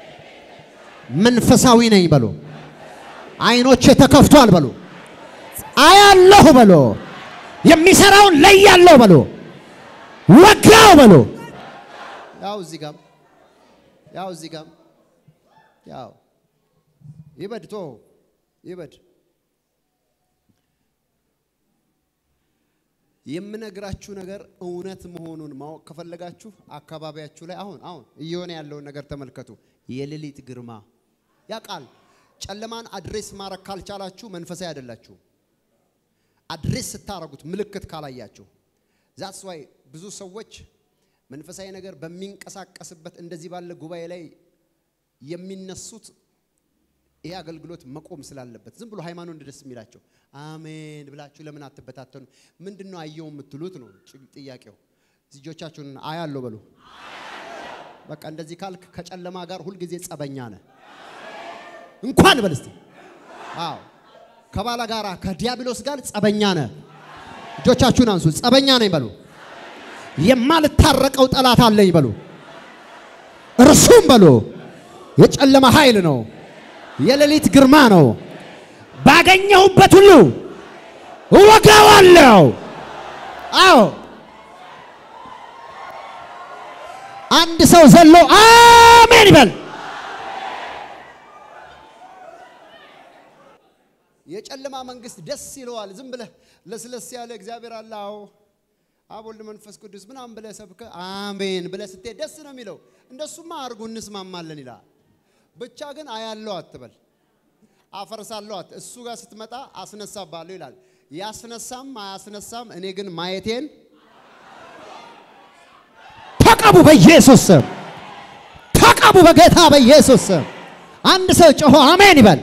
መንፈሳዊ ነኝ በሉ፣ አይኖቼ ተከፍቷል በሉ፣ አያለሁ በሉ፣ የሚሰራውን ለያለሁ በሉ፣ ወጋው በሉ። ያው እዚህ ጋም ያው እዚህ ጋም ያው ይበድ ቶ ይበድ የምነግራችሁ ነገር እውነት መሆኑን ማወቅ ከፈለጋችሁ አካባቢያችሁ ላይ አሁን አሁን እየሆነ ያለውን ነገር ተመልከቱ። የሌሊት ግርማ ያ ቃል ጨለማን አድሬስ ማድረግ ካልቻላችሁ መንፈሳዊ አይደላችሁ። አድሬስ ስታረጉት ምልክት ካላያችሁ ዛትስ ዋይ ብዙ ሰዎች መንፈሳዊ ነገር በሚንቀሳቀስበት እንደዚህ ባለ ጉባኤ ላይ የሚነሱት ይሄ አገልግሎት መቆም ስላለበት ዝም ብሎ ሃይማኖት ደስ የሚላቸው አሜን ብላችሁ ለምን አትበታተኑ? ምንድን ነው አየው የምትሉት ነው ጥያቄው። ልጆቻችሁን አያለሁ በሉ። በቃ እንደዚህ ካልክ ከጨለማ ጋር ሁልጊዜ ጸበኛ ነህ። እንኳን በል እስቲ። አዎ ከባላ ጋራ ከዲያብሎስ ጋር ጸበኛ ነህ። እጆቻችሁን አንሱ። ጸበኛ ነኝ በሉ። የማልታረቀው ጠላት አለኝ በሉ። እርሱም በሉ የጨለማ ኃይል ነው የሌሊት ግርማ ነው። ባገኘሁበት ሁሉ እወጋዋለሁ። አዎ አንድ ሰው ዘሎ አሜን ይበል። የጨለማ መንግስት ደስ ይለዋል። ዝም ብለህ ለስለስ ያለ እግዚአብሔር አለ፣ አዎ አብ ወልድ መንፈስ ቅዱስ ምናምን ብለህ ሰብከህ አሜን ብለህ ስትሄድ ደስ ነው የሚለው። እንደሱማ አድርጉ እንስማማለን ይላል። ብቻ ግን አያለው አትበል፣ አፈርሳለሁ አት እሱ ጋር ስትመጣ አስነሳባለሁ ይላል። ያስነሳም አያስነሳም፣ እኔ ግን ማየቴን ተቀቡ፣ በኢየሱስ ስም ተቀቡ፣ በጌታ በኢየሱስ ስም። አንድ ሰው ጮሆ አሜን ይበል።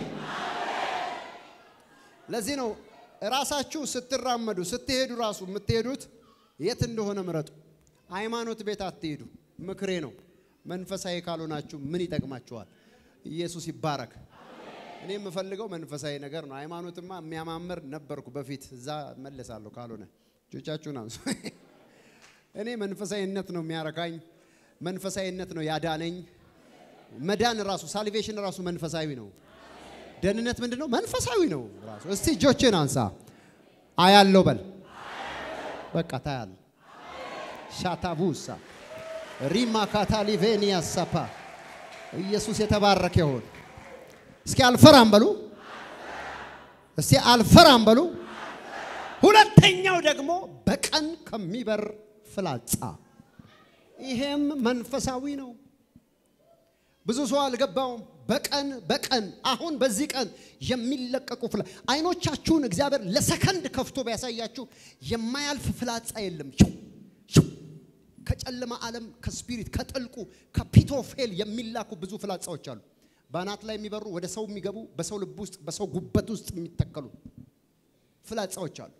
ለዚህ ነው ራሳችሁ ስትራመዱ ስትሄዱ ራሱ የምትሄዱት የት እንደሆነ ምረጡ። ሃይማኖት ቤት አትሄዱ። ምክሬ ነው። መንፈሳዊ ካልሆናችሁ ምን ይጠቅማችኋል? ኢየሱስ ይባረክ። እኔ የምፈልገው መንፈሳዊ ነገር ነው። ሃይማኖትማ የሚያማምር ነበርኩ በፊት፣ እዛ መለሳለሁ። ካልሆነ እጆቻችሁን አንሱ። እኔ መንፈሳዊነት ነው የሚያረካኝ፣ መንፈሳዊነት ነው ያዳነኝ። መዳን ራሱ ሳልቬሽን ራሱ መንፈሳዊ ነው። ደህንነት ምንድን ነው? መንፈሳዊ ነው ራሱ። እስቲ እጆችን አንሳ። አያለው በል። በቃ ታያል። ሻታቡሳ ሪማ ካታሊቬኒያ ሳፓ ኢየሱስ የተባረከ ይሁን። እስኪ አልፈራም በሉ። እስቲ አልፈራም በሉ። ሁለተኛው ደግሞ በቀን ከሚበር ፍላጻ፣ ይሄም መንፈሳዊ ነው። ብዙ ሰው አልገባውም። በቀን በቀን አሁን በዚህ ቀን የሚለቀቁ ፍላ አይኖቻችሁን እግዚአብሔር ለሰከንድ ከፍቶ ቢያሳያችሁ የማያልፍ ፍላጻ የለም። ሽው ሽው ከጨለማ ዓለም ከስፒሪት ከጥልቁ ከፒቶፌል የሚላኩ ብዙ ፍላጻዎች አሉ። በአናት ላይ የሚበሩ ወደ ሰው የሚገቡ በሰው ልብ ውስጥ በሰው ጉበት ውስጥ የሚተከሉ ፍላጻዎች አሉ።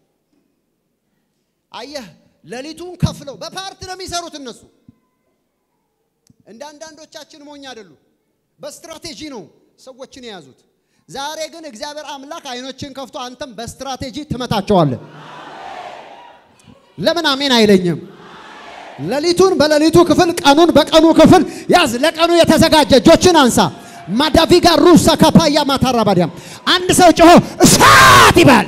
አየህ፣ ሌሊቱን ከፍለው በፓርት ነው የሚሰሩት እነሱ። እንደ አንዳንዶቻችን ሞኝ አይደሉ። በስትራቴጂ ነው ሰዎችን የያዙት። ዛሬ ግን እግዚአብሔር አምላክ አይኖችን ከፍቶ አንተም በስትራቴጂ ትመታቸዋለህ። ለምን አሜን አይለኝም? ሌሊቱን በሌሊቱ ክፍል፣ ቀኑን በቀኑ ክፍል ያዝ። ለቀኑ የተዘጋጀ እጆችን አንሳ። ማዳቪጋ ሩሳ ካፓያ ማታራባዲያም አንድ ሰው ጮሆ እሳት ይባል።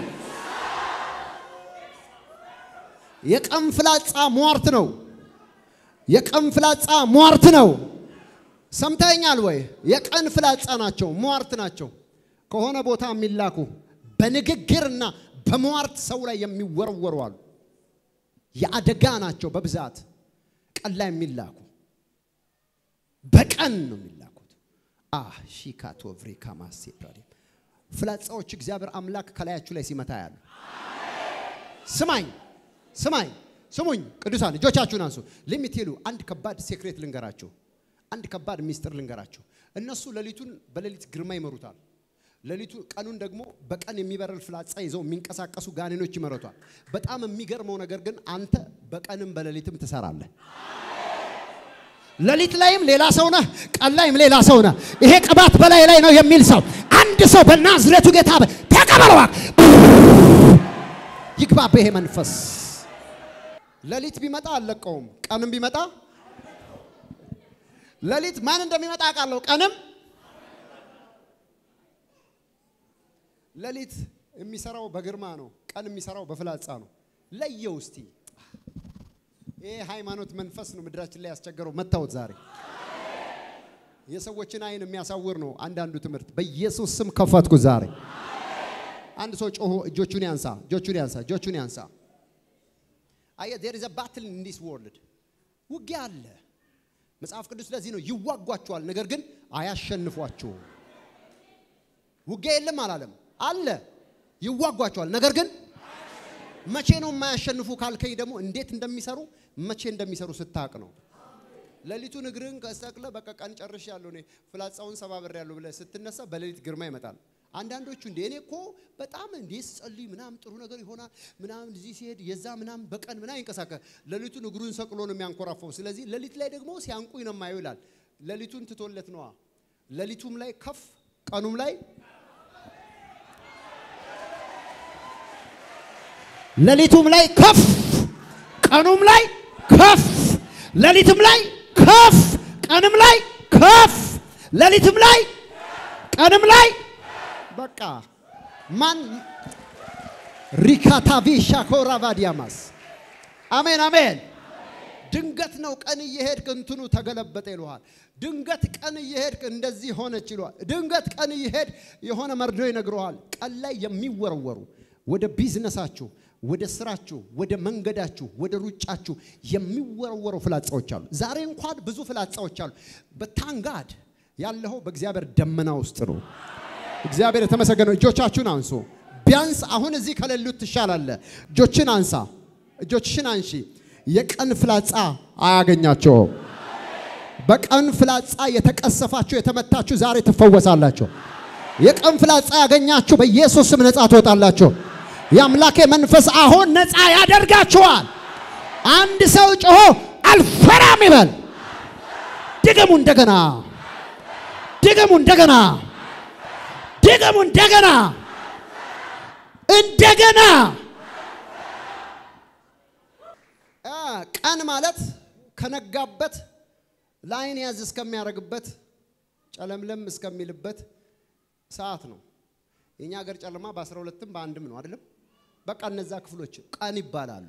የቀን ፍላጻ ሟርት ነው። የቀን ፍላጻ ሟርት ነው። ሰምተኛል ወይ? የቀን ፍላጻ ናቸው፣ ሟርት ናቸው። ከሆነ ቦታ የሚላኩ በንግግርና በሟርት ሰው ላይ የሚወረወሩ አሉ። የአደጋ ናቸው በብዛት ቀን ላይ የሚላኩ በቀን ነው የሚላኩት። አህ ሺካቶ ቭሪካ ማሴ ፕራዲም ፍላጻዎች እግዚአብሔር አምላክ ከላያችሁ ላይ ሲመታ ያሉ። ስማኝ ስማኝ ስሙኝ ቅዱሳን እጆቻችሁን አንሱ። ሊሚቴሉ አንድ ከባድ ሴክሬት ልንገራችሁ። አንድ ከባድ ሚስጥር ልንገራችሁ። እነሱ ሌሊቱን በሌሊት ግርማ ይመሩታል። ሌሊቱ ቀኑን ደግሞ በቀን የሚበረል ፍላጻ ይዘው የሚንቀሳቀሱ ጋኔኖች ይመረቷል። በጣም የሚገርመው ነገር ግን አንተ በቀንም በሌሊትም ትሰራለህ። ሌሊት ላይም ሌላ ሰው ነህ፣ ቀን ላይም ሌላ ሰው ነህ። ይሄ ቅባት በላይ ላይ ነው የሚል ሰው አንድ ሰው በናዝሬቱ ጌታ ተቀበለዋ ይግባብ ይሄ መንፈስ። ሌሊት ቢመጣ አልለቀውም፣ ቀንም ቢመጣ ሌሊት ማን እንደሚመጣ አውቃለሁ፣ ቀንም ሌሊት የሚሰራው በግርማ ነው፣ ቀን የሚሰራው በፍላጻ ነው። ለየው እስቲ። ይሄ ሃይማኖት መንፈስ ነው ምድራችን ላይ ያስቸገረው። መታወት ዛሬ የሰዎችን አይን የሚያሳውር ነው አንዳንዱ ትምህርት። በኢየሱስ ስም ከፈትኩ ዛሬ። አንድ ሰው ጮሆ እጆቹን ያንሳ፣ እጆቹን ያንሳ፣ እጆቹን ያንሳ። አየ there is a battle in this world ውጊያ አለ። መጽሐፍ ቅዱስ ለዚህ ነው ይዋጓቸዋል፣ ነገር ግን አያሸንፏቸውም። ውጊያ የለም አላለም፣ አለ። ይዋጓቸዋል፣ ነገር ግን መቼ ነው የማያሸንፉ ካልከኝ ደግሞ እንዴት እንደሚሰሩ መቼ እንደሚሰሩ ስታቅ ነው። ሌሊቱን እግርህን ከሰቅለ በቃ ቀን ጨርሽ ያለው እኔ ፍላጻውን ሰባብሬ ያለው ብለህ ስትነሳ በሌሊት ግርማ ይመጣል። አንዳንዶቹ እንደ እኔ እኮ በጣም እንዴ ስጸልይ ምናምን ጥሩ ነገር ይሆናል ምናምን እዚህ ሲሄድ የዛ ምናምን በቀን ምናምን ይንቀሳቀስ ሌሊቱን እግሩን ሰቅሎ ነው የሚያንኮራፈው። ስለዚህ ሌሊት ላይ ደግሞ ሲያንቁኝ ነው የማየው ይላል። ሌሊቱን ትቶለት ነዋ። ሌሊቱም ላይ ከፍ ቀኑም ላይ ሌሊቱም ላይ ከፍ ቀኑም ላይ ከፍ ሌሊትም ላይ ከፍ ቀንም ላይ ከፍ ሌሊትም ላይ ቀንም ላይ በቃ ማን ሪካታቪ ሻኮራ ቫዲያማስ አሜን አሜን። ድንገት ነው ቀን እየሄድክ እንትኑ ተገለበጠ ይለዋል። ድንገት ቀን እየሄድክ እንደዚህ ሆነች ይለዋል። ድንገት ቀን እየሄድ የሆነ መርዶ ይነግረዋል። ቀን ላይ የሚወረወሩ ወደ ቢዝነሳችሁ፣ ወደ ስራችሁ፣ ወደ መንገዳችሁ፣ ወደ ሩጫችሁ የሚወረወሩ ፍላጻዎች አሉ። ዛሬ እንኳን ብዙ ፍላጻዎች አሉ። በታንጋድ ያለኸው በእግዚአብሔር ደመና ውስጥ ነው። እግዚአብሔር የተመሰገነው። እጆቻችሁን አንሱ። ቢያንስ አሁን እዚህ ከሌሉት ትሻላለህ። እጆችን አንሳ፣ እጆችሽን አንሺ። የቀን ፍላጻ አያገኛቸውም። በቀን ፍላጻ የተቀሰፋችሁ የተመታችሁ ዛሬ ትፈወሳላችሁ። የቀን ፍላጻ ያገኛችሁ በኢየሱስ ስም ነፃ ትወጣላችሁ። የአምላኬ መንፈስ አሁን ነፃ ያደርጋችኋል። አንድ ሰው ጮሆ አልፈራም ይበል። ድገሙ እንደገና፣ ድገሙ እንደገና፣ ድገሙ እንደገና፣ እንደገና። ቀን ማለት ከነጋበት ለአይን ያዝ እስከሚያደርግበት ጨለምለም እስከሚልበት ሰዓት ነው። የኛ ሀገር ጨለማ በአስራ ሁለትም በአንድም ነው አይደለም። በቃ እነዛ ክፍሎች ቀን ይባላሉ።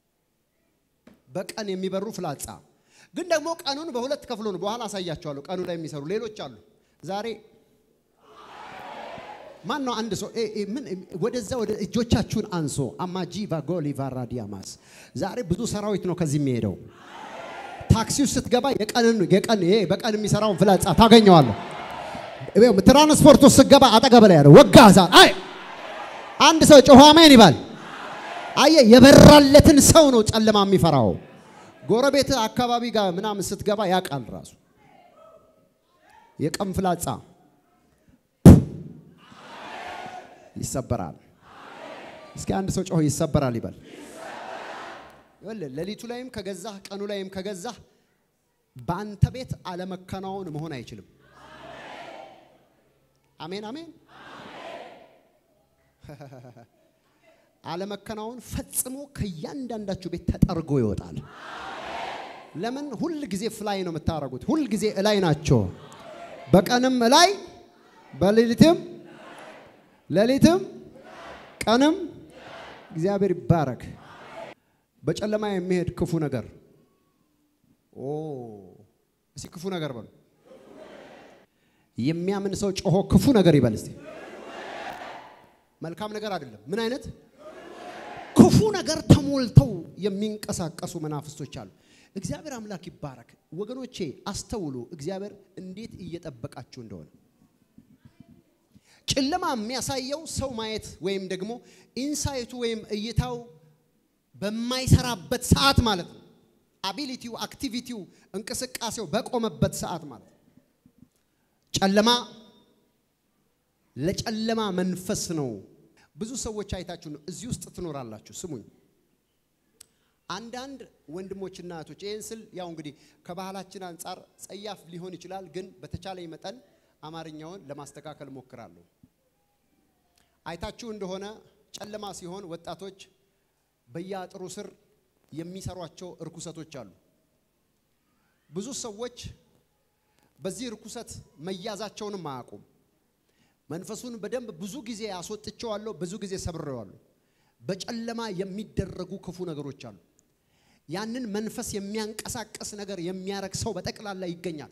በቀን የሚበሩ ፍላጻ ግን ደግሞ ቀኑን በሁለት ከፍሎ ነው። በኋላ አሳያቸዋለሁ። ቀኑ ላይ የሚሰሩ ሌሎች አሉ። ዛሬ ማን ነው አንድ ሰው ምን ወደዛ ወደ እጆቻችሁን አንሶ አማጂ ቫጎሊ ቫራዲያማስ ዛሬ ብዙ ሰራዊት ነው ከዚህ የሚሄደው። ታክሲ ውስጥ ስትገባ የቀንን የቀን ይሄ በቀን የሚሰራውን ፍላጻ ታገኘዋለህ። ትራንስፖርት ውስጥ ስትገባ አጠገብ ላይ ያለው ወጋ ዛር አይ አንድ ሰው ጮሆ አሜን ይባል። አየ የበራለትን ሰው ነው ጨለማ የሚፈራው። ጎረቤት አካባቢ ጋር ምናምን ስትገባ ያውቃል ራሱ የቀን ፍላጻ ይሰበራል። እስኪ አንድ ሰው ጮሆ ይሰበራል ይበል። ሌሊቱ ላይም ከገዛህ ቀኑ ላይም ከገዛህ በአንተ ቤት አለመከናወን መሆን አይችልም። አሜን አሜን። አለመከናወን ፈጽሞ ከእያንዳንዳችሁ ቤት ተጠርጎ ይወጣል። ለምን? ሁል ጊዜ ፍላይ ነው የምታደርጉት። ሁል ጊዜ እላይ ናቸው። በቀንም እላይ በሌሊትም ሌሊትም ቀንም እግዚአብሔር ይባረክ። በጨለማ የሚሄድ ክፉ ነገር ኦ እስቲ ክፉ ነገር በሉ። የሚያምን ሰው ጮሆ ክፉ ነገር ይበል እስቲ። መልካም ነገር አይደለም። ምን አይነት በክፉ ነገር ተሞልተው የሚንቀሳቀሱ መናፍስቶች አሉ። እግዚአብሔር አምላክ ይባረክ። ወገኖቼ አስተውሉ፣ እግዚአብሔር እንዴት እየጠበቃችሁ እንደሆነ። ጨለማ የሚያሳየው ሰው ማየት ወይም ደግሞ ኢንሳይቱ ወይም እይታው በማይሰራበት ሰዓት ማለት ነው። አቢሊቲው፣ አክቲቪቲው፣ እንቅስቃሴው በቆመበት ሰዓት ማለት ነው። ጨለማ ለጨለማ መንፈስ ነው። ብዙ ሰዎች አይታችሁ ነው እዚህ ውስጥ ትኖራላችሁ። ስሙኝ አንዳንድ ወንድሞችና እህቶች ይህን ስል ያው እንግዲህ ከባህላችን አንጻር ጸያፍ ሊሆን ይችላል፣ ግን በተቻለኝ መጠን አማርኛውን ለማስተካከል ሞክራለሁ። አይታችሁ እንደሆነ ጨለማ ሲሆን ወጣቶች በየአጥሩ ስር የሚሰሯቸው እርኩሰቶች አሉ። ብዙ ሰዎች በዚህ እርኩሰት መያዛቸውንም አያውቁም። መንፈሱን በደንብ ብዙ ጊዜ አስወጥቼዋለሁ፣ ብዙ ጊዜ ሰብሬዋለሁ። በጨለማ የሚደረጉ ክፉ ነገሮች አሉ። ያንን መንፈስ የሚያንቀሳቀስ ነገር የሚያረግ ሰው በጠቅላላ ይገኛል።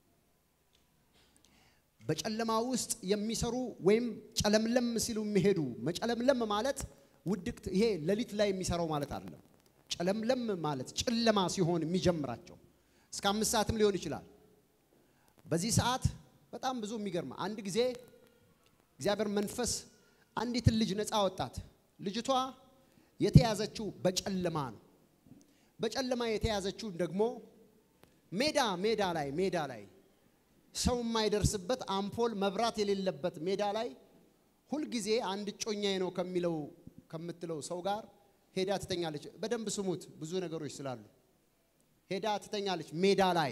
በጨለማ ውስጥ የሚሰሩ ወይም ጨለምለም ሲሉ የሚሄዱ መጨለምለም ማለት ውድቅት፣ ይሄ ሌሊት ላይ የሚሰራው ማለት አይደለም። ጨለምለም ማለት ጨለማ ሲሆን የሚጀምራቸው እስከ አምስት ሰዓትም ሊሆን ይችላል። በዚህ ሰዓት በጣም ብዙ የሚገርም አንድ ጊዜ እግዚአብሔር መንፈስ አንዲትን ልጅ ነፃ ወጣት። ልጅቷ የተያዘችው በጨለማ ነው። በጨለማ የተያዘችው ደግሞ ሜዳ ሜዳ ላይ ሜዳ ላይ ሰው የማይደርስበት አምፖል መብራት የሌለበት ሜዳ ላይ ሁልጊዜ አንድ እጮኛዬ ነው ከሚለው ከምትለው ሰው ጋር ሄዳ ትተኛለች። በደንብ ስሙት፣ ብዙ ነገሮች ስላሉ ሄዳ ትተኛለች። ሜዳ ላይ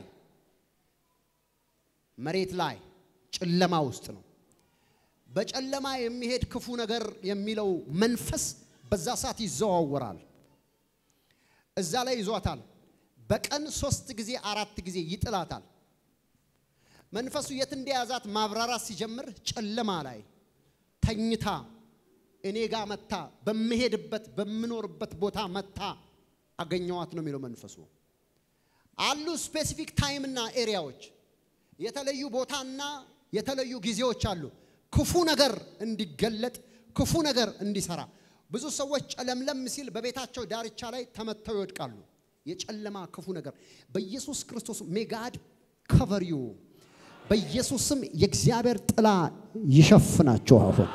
መሬት ላይ ጨለማ ውስጥ ነው። በጨለማ የሚሄድ ክፉ ነገር የሚለው መንፈስ በዛ ሰዓት ይዘዋወራል። እዛ ላይ ይዟታል። በቀን ሶስት ጊዜ አራት ጊዜ ይጥላታል። መንፈሱ የት እንደያዛት ማብራራት ሲጀምር ጨለማ ላይ ተኝታ እኔ ጋር መታ በምሄድበት በምኖርበት ቦታ መታ አገኘዋት ነው የሚለው መንፈሱ። አሉ ስፔሲፊክ ታይምና ኤሪያዎች የተለዩ ቦታና የተለዩ ጊዜዎች አሉ። ክፉ ነገር እንዲገለጥ ክፉ ነገር እንዲሰራ ብዙ ሰዎች ጨለምለም ሲል በቤታቸው ዳርቻ ላይ ተመተው ይወድቃሉ። የጨለማ ክፉ ነገር በኢየሱስ ክርስቶስ ሜጋድ ከቨር ዩ በኢየሱስ ስም የእግዚአብሔር ጥላ ይሸፍናቸው። አሁን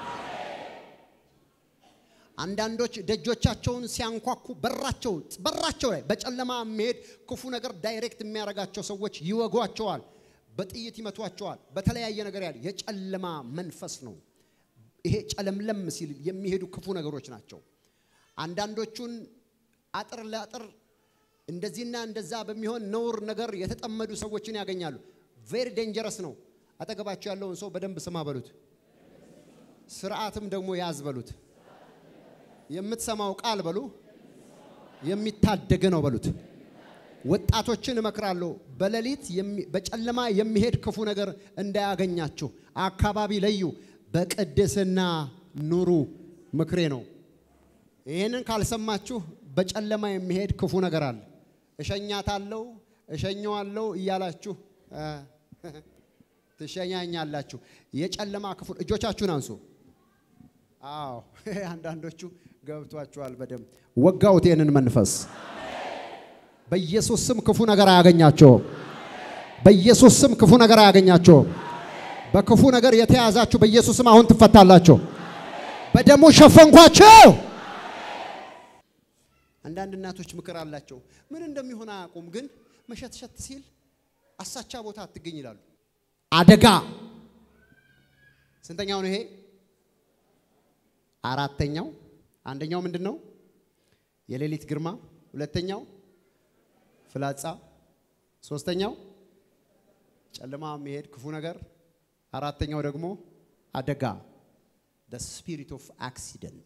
አንዳንዶች ደጆቻቸውን ሲያንኳኩ በራቸው በራቸው ላይ በጨለማ የሚሄድ ክፉ ነገር ዳይሬክት የሚያደርጋቸው ሰዎች ይወጓቸዋል፣ በጥይት ይመቷቸዋል። በተለያየ ነገር ያለ የጨለማ መንፈስ ነው። ይሄ ጨለምለም ሲል የሚሄዱ ክፉ ነገሮች ናቸው። አንዳንዶቹን አጥር ለአጥር እንደዚህና እንደዛ በሚሆን ነውር ነገር የተጠመዱ ሰዎችን ያገኛሉ። ቬሪ ዴንጀረስ ነው። አጠገባቸው ያለውን ሰው በደንብ ስማ በሉት፣ ስርዓትም ደግሞ ያዝ በሉት። የምትሰማው ቃል በሉ የሚታደገ ነው በሉት። ወጣቶችን እመክራለሁ፣ በሌሊት በጨለማ የሚሄድ ክፉ ነገር እንዳያገኛችሁ አካባቢ ለዩ፣ በቅድስና ኑሩ ምክሬ ነው። ይህንን ካልሰማችሁ በጨለማ የሚሄድ ክፉ ነገር አለ። እሸኛታለሁ፣ እሸኘዋለሁ እያላችሁ ትሸኛኛላችሁ። የጨለማ ክፉ እጆቻችሁን አንሱ። አዎ አንዳንዶቹ ገብቷችኋል በደንብ ወጋውት። ይህንን መንፈስ በኢየሱስ ስም ክፉ ነገር አያገኛቸውም። በኢየሱስ ስም ክፉ ነገር አያገኛቸውም። በክፉ ነገር የተያዛችሁ በኢየሱስ ስም አሁን ትፈታላችሁ። በደሙ ሸፈንኳቸው። አንዳንድ እናቶች ምክር አላቸው። ምን እንደሚሆን አያውቁም፣ ግን መሸትሸት ሲል አሳቻ ቦታ አትገኝ ይላሉ። አደጋ ስንተኛው ነው ይሄ? አራተኛው። አንደኛው ምንድን ነው? የሌሊት ግርማ። ሁለተኛው ፍላጻ። ሶስተኛው ጨለማ የሚሄድ ክፉ ነገር። አራተኛው ደግሞ አደጋ the spirit of accident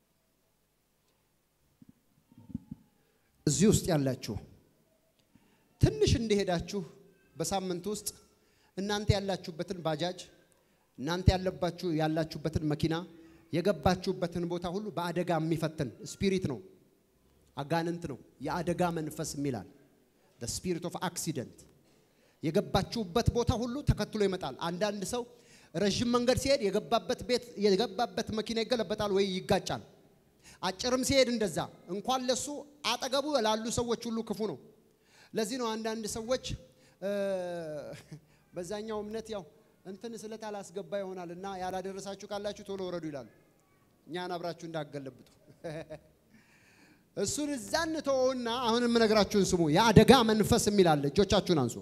እዚህ ውስጥ ያላችሁ ትንሽ እንደሄዳችሁ በሳምንት ውስጥ እናንተ ያላችሁበትን ባጃጅ እናንተ ያለባችሁ ያላችሁበትን መኪና የገባችሁበትን ቦታ ሁሉ በአደጋ የሚፈትን ስፒሪት ነው፣ አጋንንት ነው። የአደጋ መንፈስ የሚላል the spirit of accident የገባችሁበት ቦታ ሁሉ ተከትሎ ይመጣል። አንዳንድ ሰው ረዥም መንገድ ሲሄድ የገባበት ቤት የገባበት መኪና ይገለበጣል ወይ ይጋጫል። አጭርም ሲሄድ እንደዛ። እንኳን ለሱ አጠገቡ ላሉ ሰዎች ሁሉ ክፉ ነው። ለዚህ ነው አንዳንድ ሰዎች እ፣ በዛኛው እምነት ያው እንትን ስለት አላስገባ ይሆናል እና ያላደረሳችሁ ካላችሁ ቶሎ ወረዱ ይላሉ። እኛን አብራችሁ እንዳገለብጡ እሱን እዛ እንተወውና አሁን የምነግራችሁን ስሙ። የአደጋ መንፈስ የሚል አለ። እጆቻችሁን አንሱ።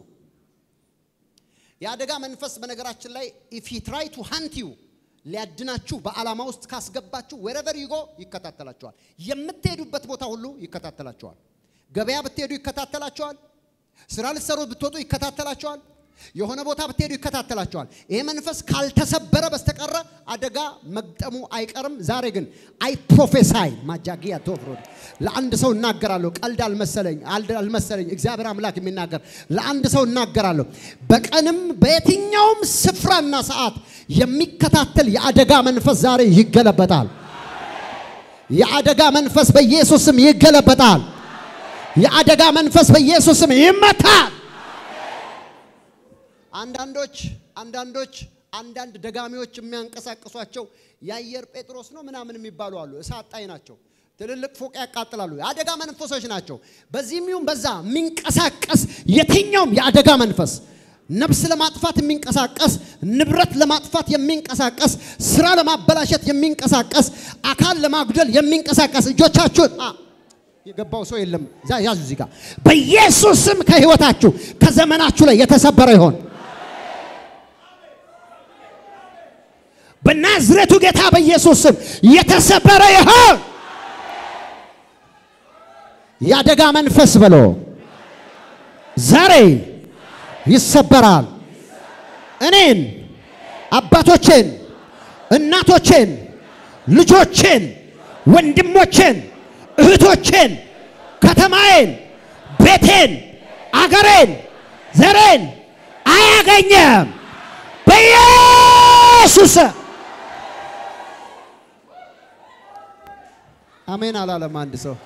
የአደጋ መንፈስ በነገራችን ላይ ኢፍ ሂ ትራይ ቱ ሃንት ዩ ሊያድናችሁ በዓላማ ውስጥ ካስገባችሁ ወረቨር ዩጎ ይከታተላችኋል። የምትሄዱበት ቦታ ሁሉ ይከታተላችኋል። ገበያ ብትሄዱ ይከታተላችኋል። ስራ ልትሰሩ ብትወጡ ይከታተላችኋል። የሆነ ቦታ ብትሄዱ ይከታተላችኋል። ይሄ መንፈስ ካልተሰበረ በስተቀረ አደጋ መግጠሙ አይቀርም። ዛሬ ግን አይ ፕሮፌሳይ ማጃጊያ ቶፍሮድ ለአንድ ሰው እናገራለሁ። ቀልድ አልመሰለኝ አልድ- አልመሰለኝ እግዚአብሔር አምላክ የሚናገር ለአንድ ሰው እናገራለሁ። በቀንም በየትኛውም ስፍራና ሰዓት የሚከታተል የአደጋ መንፈስ ዛሬ ይገለበጣል። የአደጋ መንፈስ በኢየሱስም ይገለበጣል። የአደጋ መንፈስ በኢየሱስም ይመታል። አንዳንዶች አንዳንዶች አንዳንድ ደጋሚዎች የሚያንቀሳቅሷቸው የአየር ጴጥሮስ ነው ምናምን የሚባሉ አሉ። እሳት ጣይ ናቸው። ትልልቅ ፎቅ ያቃጥላሉ። የአደጋ መንፈሶች ናቸው። በዚህም ይሁን በዛ የሚንቀሳቀስ የትኛውም የአደጋ መንፈስ ነፍስ ለማጥፋት የሚንቀሳቀስ ንብረት ለማጥፋት የሚንቀሳቀስ ስራ ለማበላሸት የሚንቀሳቀስ አካል ለማጉደል የሚንቀሳቀስ እጆቻችሁን አ የገባው ሰው የለም። ዛ- ያዙ እዚህ ጋር በኢየሱስ ስም ከህይወታችሁ ከዘመናችሁ ላይ የተሰበረ ይሆን በናዝሬቱ ጌታ በኢየሱስ ስም የተሰበረ ይሆን። የአደጋ መንፈስ ብሎ ዛሬ ይሰበራል። እኔን፣ አባቶቼን፣ እናቶቼን፣ ልጆቼን፣ ወንድሞቼን፣ እህቶቼን፣ ከተማዬን፣ ቤቴን፣ አገሬን፣ ዘሬን አያገኘም በኢየሱስ ስም። አሜን አላለም አንድ ሰው።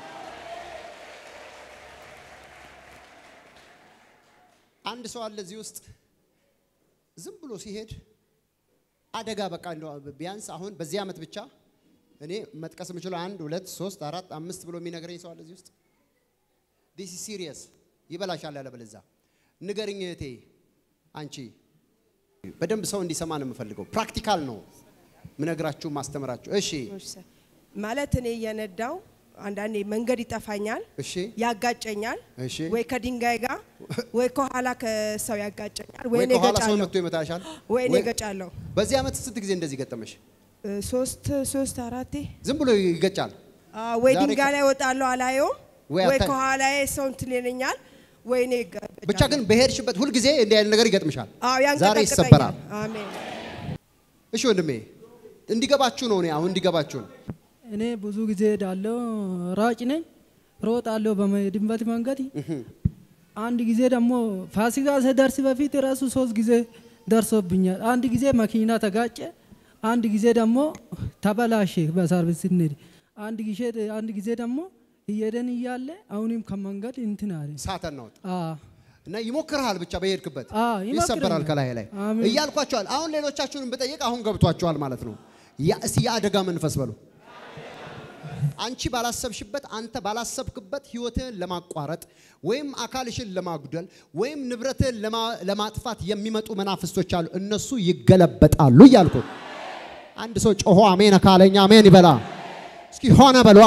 አንድ ሰው አለ እዚህ ውስጥ ዝም ብሎ ሲሄድ አደጋ በቃ እንደው ቢያንስ አሁን በዚህ ዓመት ብቻ እኔ መጥቀስ የምችለው አንድ ሁለት ሶስት አራት አምስት ብሎ የሚነግረኝ ሰው አለ እዚህ ውስጥ ዲስ ሲሪየስ ይበላሻል ያለ በለዛ ንገርኝ እህቴ አንቺ በደንብ ሰው እንዲሰማ ነው የምፈልገው ፕራክቲካል ነው ምነግራችሁ ማስተምራችሁ እሺ ማለት እኔ እየነዳው አንዳንዴ መንገድ ይጠፋኛል፣ እሺ ያጋጨኛል፣ እሺ ወይ ከድንጋይ ጋር ወይ ከኋላ ከሰው ያጋጨኛል፣ ወይ ወይ እኔ ከኋላ ሰው እገጫለሁ፣ መጥቶ ይመታሻል ወይ እኔ ወይ- እገጫለሁ። በዚህ ዓመት ስንት ጊዜ እንደዚህ ገጠመሽ እ፣ ሶስት ሶስት አራቴ ዝም ብሎ ይገጫል አ፣ ወይ ዛሬ ድንጋይ ላይ እወጣለሁ አላየውም፣ ወይ ወይ አታይ- ከኋላዬ ሰው እንትን ይለኛል፣ ወይ እኔ እገጫለሁ። ብቻ ግን በሄድሽበት ሁልጊዜ እንዲህ አይነት ነገር ይገጥምሻል አዎ ዛሬ ያንቀጠቅጠኛል። ይሰበራል አሜን። እሺ ወንድሜ እንዲገባችሁ ነው እኔ አሁን እንዲገባችሁ ነው እኔ ብዙ ጊዜ ሄዳለሁ፣ ሯጭ ነኝ፣ ሮጣለሁ በመሄድበት መንገድ። አንድ ጊዜ ደግሞ ፋሲካ ስደርስ በፊት ራሱ ሶስት ጊዜ ደርሶብኛል። አንድ ጊዜ መኪና ተጋጨ፣ አንድ ጊዜ ደግሞ ተበላሸ በሰርቪስ ስንሄድ፣ አንድ ጊዜ አንድ ጊዜ ደግሞ እየሄደን እያለ አሁንም ከመንገድ እንትን አለ። ሳተን ነው አ እና ይሞክርሃል ብቻ በሄድክበት አ ይሞክረኛል። ይሰበራል ከላይ ላይ አሜን። እያልኳቸዋል አሁን ሌሎቻችሁንም ብጠይቅ አሁን ገብቷቸዋል ማለት ነው ያ- እስቲ የአደጋ መንፈስ በሉ አንቺ ባላሰብሽበት አንተ ባላሰብክበት ህይወትህን ለማቋረጥ ወይም አካልሽን ለማጉደል ወይም ንብረትህን ለማ- ለማጥፋት የሚመጡ መናፍስቶች አሉ እነሱ ይገለበጣሉ እያልኩ አንድ ሰው ጮሆ አሜን ካለኛ አሜን ይበላ እስኪ ሆነ በሏ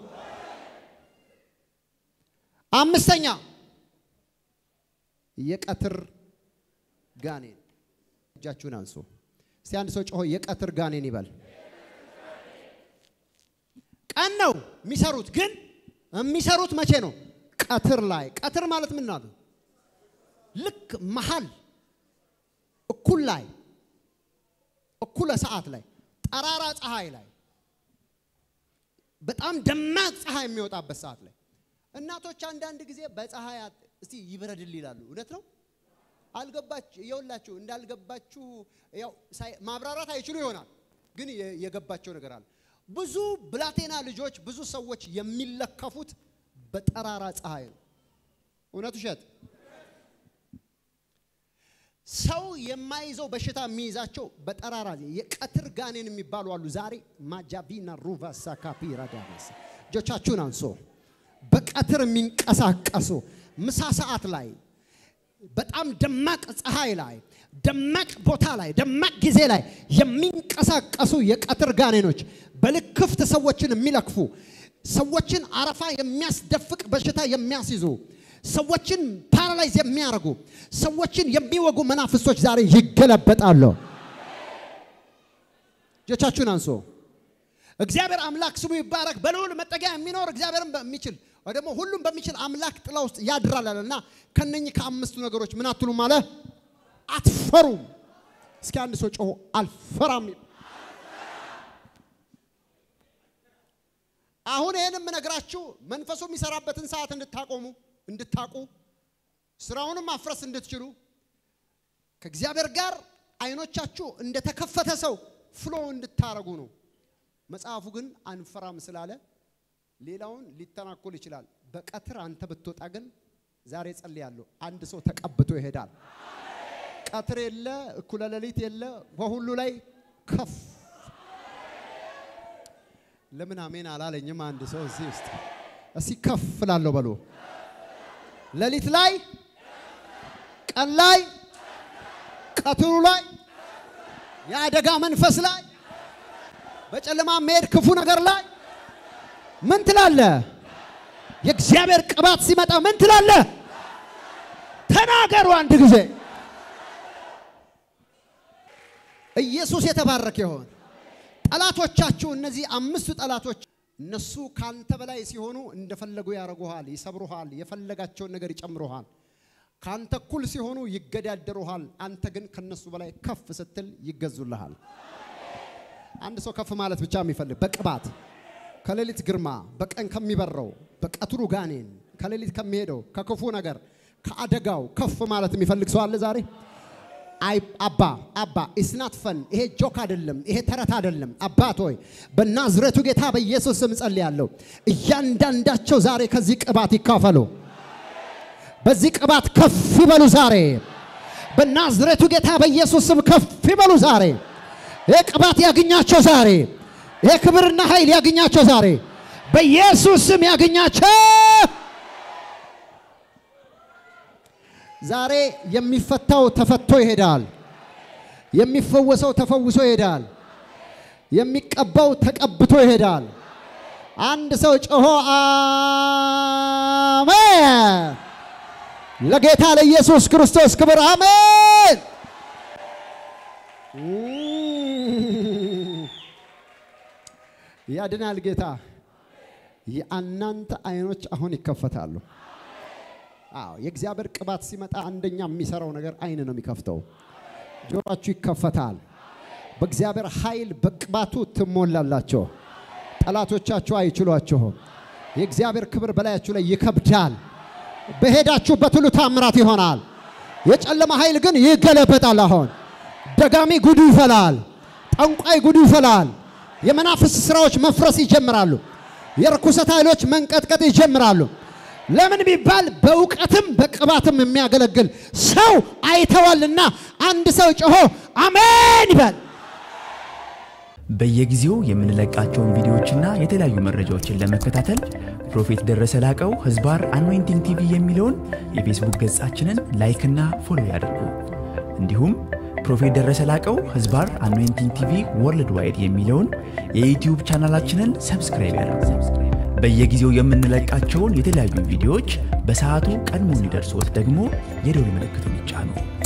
አምስተኛ የቀትር ጋኔን እጃችሁን አንሱ እስቲ አንድ ሰው ጮሆ የቀትር ጋኔን ይበል ቀን ነው የሚሰሩት ግን የሚሰሩት መቼ ነው ቀትር ላይ ቀትር ማለት ምን ነው ልክ መሀል እኩል ላይ እኩለ ሰዓት ላይ ጠራራ ፀሐይ ላይ በጣም ደማቅ ፀሐይ የሚወጣበት ሰዓት ላይ እናቶች አንዳንድ ጊዜ በፀሐይ አት- እስቲ ይብረድል ይላሉ። እውነት ነው። አልገባችሁ የውላችሁ እንዳልገባችሁ ያው ሳይ- ማብራራት አይችሉ ይሆናል፣ ግን የ- የገባቸው ነገር አለ። ብዙ ብላቴና ልጆች ብዙ ሰዎች የሚለከፉት በጠራራ ፀሐይ ነው። እውነት ውሸት? ሰው የማይዘው በሽታ የሚይዛቸው በጠራራ የቀትር ጋኔን የሚባሉ አሉ። ዛሬ ማጃቢና ሩቫሳ ካፒራ ዳመስ እጆቻችሁን አንሶ በቀትር የሚንቀሳቀሱ ምሳ ሰዓት ላይ በጣም ደማቅ ፀሐይ ላይ ደማቅ ቦታ ላይ ደማቅ ጊዜ ላይ የሚንቀሳቀሱ የቀትር ጋኔኖች በልክፍት ሰዎችን የሚለክፉ ሰዎችን አረፋ የሚያስደፍቅ በሽታ የሚያስይዙ ሰዎችን ፓራላይዝ የሚያደርጉ ሰዎችን የሚወጉ መናፍስቶች ዛሬ ይገለበጣሉ። እጆቻችሁን አንሶ እግዚአብሔር አምላክ ስሙ ይባረክ። በልዑል መጠጊያ የሚኖር እግዚአብሔርን በሚችል ወይ ደግሞ ሁሉም በሚችል አምላክ ጥላ ውስጥ ያድራል አለ እና ከነኚህ ከአምስቱ ነገሮች ምን አትሉም አለ? አትፈሩም። እስኪ አንድ ሰው ጮሆ አልፈራም ይበል። አሁን ይህን የምነግራችሁ መንፈሱ የሚሰራበትን ሰዓት እንድታቆሙ እንድታቁ ስራውንም ማፍረስ እንድትችሉ ከእግዚአብሔር ጋር አይኖቻችሁ እንደተከፈተ ሰው ፍሎ እንድታረጉ ነው። መጽሐፉ ግን አንፈራም ስላለ ሌላውን ሊተናኮል ይችላል። በቀትር አንተ ብትወጣ ግን ዛሬ ጸልያለሁ፣ አንድ ሰው ተቀብቶ ይሄዳል። ቀትር የለ እኩለ ሌሊት የለ፣ በሁሉ ላይ ከፍ ለምን አሜን አላለኝም? አንድ ሰው እዚህ ውስጥ እስቲ ከፍ ላለሁ በሉ። ሌሊት ላይ፣ ቀን ላይ፣ ቀትሩ ላይ፣ የአደጋ መንፈስ ላይ፣ በጨለማ መሄድ ክፉ ነገር ላይ ምን ትላለ? የእግዚአብሔር ቅባት ሲመጣ ምን ትላለ? ተናገሩ አንድ ጊዜ። ኢየሱስ የተባረከ ይሆን። ጠላቶቻችሁ እነዚህ አምስቱ ጠላቶች እነሱ ካንተ በላይ ሲሆኑ እንደፈለጉ ያደርጉሃል፣ ይሰብሩሃል፣ የፈለጋቸውን ነገር ይጨምሩሃል። ካንተ እኩል ሲሆኑ ይገዳደሩሃል። አንተ ግን ከነሱ በላይ ከፍ ስትል ይገዙልሃል። አንድ ሰው ከፍ ማለት ብቻ የሚፈልግ በቅባት ከሌሊት ግርማ በቀን ከሚበረው በቀትሩ ጋኔን ከሌሊት ከሚሄደው ከክፉ ነገር ከአደጋው ከፍ ማለት የሚፈልግ ሰው አለ ዛሬ? አይ አባ አባ ኢስናት ፈን ይሄ ጆክ አይደለም፣ ይሄ ተረት አይደለም። አባት ሆይ በናዝሬቱ ጌታ በኢየሱስ ስም ጸልያለሁ። እያንዳንዳቸው ዛሬ ከዚህ ቅባት ይካፈሉ፣ በዚህ ቅባት ከፍ ይበሉ። ዛሬ በናዝሬቱ ጌታ በኢየሱስ ስም ከፍ ይበሉ። ዛሬ ይሄ ቅባት ያግኛቸው ዛሬ ይሄ ክብርና ኃይል ያገኛቸው ዛሬ በኢየሱስ ስም ያገኛቸው። ዛሬ የሚፈታው ተፈቶ ይሄዳል። የሚፈወሰው ተፈውሶ ይሄዳል። የሚቀባው ተቀብቶ ይሄዳል። አንድ ሰው ጮሆ አሜን። ለጌታ ለኢየሱስ ክርስቶስ ክብር አሜን። ያድናል ጌታ። የእናንተ አይኖች አሁን ይከፈታሉ። አዎ የእግዚአብሔር ቅባት ሲመጣ አንደኛ የሚሰራው ነገር አይን ነው የሚከፍተው። ጆሮአችሁ ይከፈታል። በእግዚአብሔር ኃይል በቅባቱ ትሞላላችሁ። ጠላቶቻችሁ አይችሏችሁም። የእግዚአብሔር ክብር በላያችሁ ላይ ይከብዳል። በሄዳችሁበት ሁሉ ታምራት ይሆናል። የጨለማ ኃይል ግን ይገለበጣል። አሁን ደጋሚ ጉዱ ይፈላል። ጠንቋይ ጉዱ ይፈላል። የመናፍስ ስራዎች መፍረስ ይጀምራሉ። የርኩሰት ኃይሎች መንቀጥቀጥ ይጀምራሉ። ለምን ቢባል በእውቀትም በቅባትም የሚያገለግል ሰው አይተዋልና። አንድ ሰው ጮሆ አሜን ይበል። በየጊዜው የምንለቃቸውን ቪዲዮዎችና የተለያዩ መረጃዎችን ለመከታተል ፕሮፌት ደረሰ ላቀው ህዝባር አኖይንቲንግ ቲቪ የሚለውን የፌስቡክ ገጻችንን ላይክና ፎሎ ያድርጉ። እንዲሁም ፕሮፌት ደረሰ ላቀው ህዝባር አኖይንቲንግ ቲቪ ወርልድ ዋይድ የሚለውን የዩትዩብ ቻናላችንን ሰብስክራይብ ያድርጉ። በየጊዜው የምንለቃቸውን የተለያዩ ቪዲዮዎች በሰዓቱ ቀድሞ እንዲደርሶት ደግሞ የደውል ምልክቱን ይጫኑ።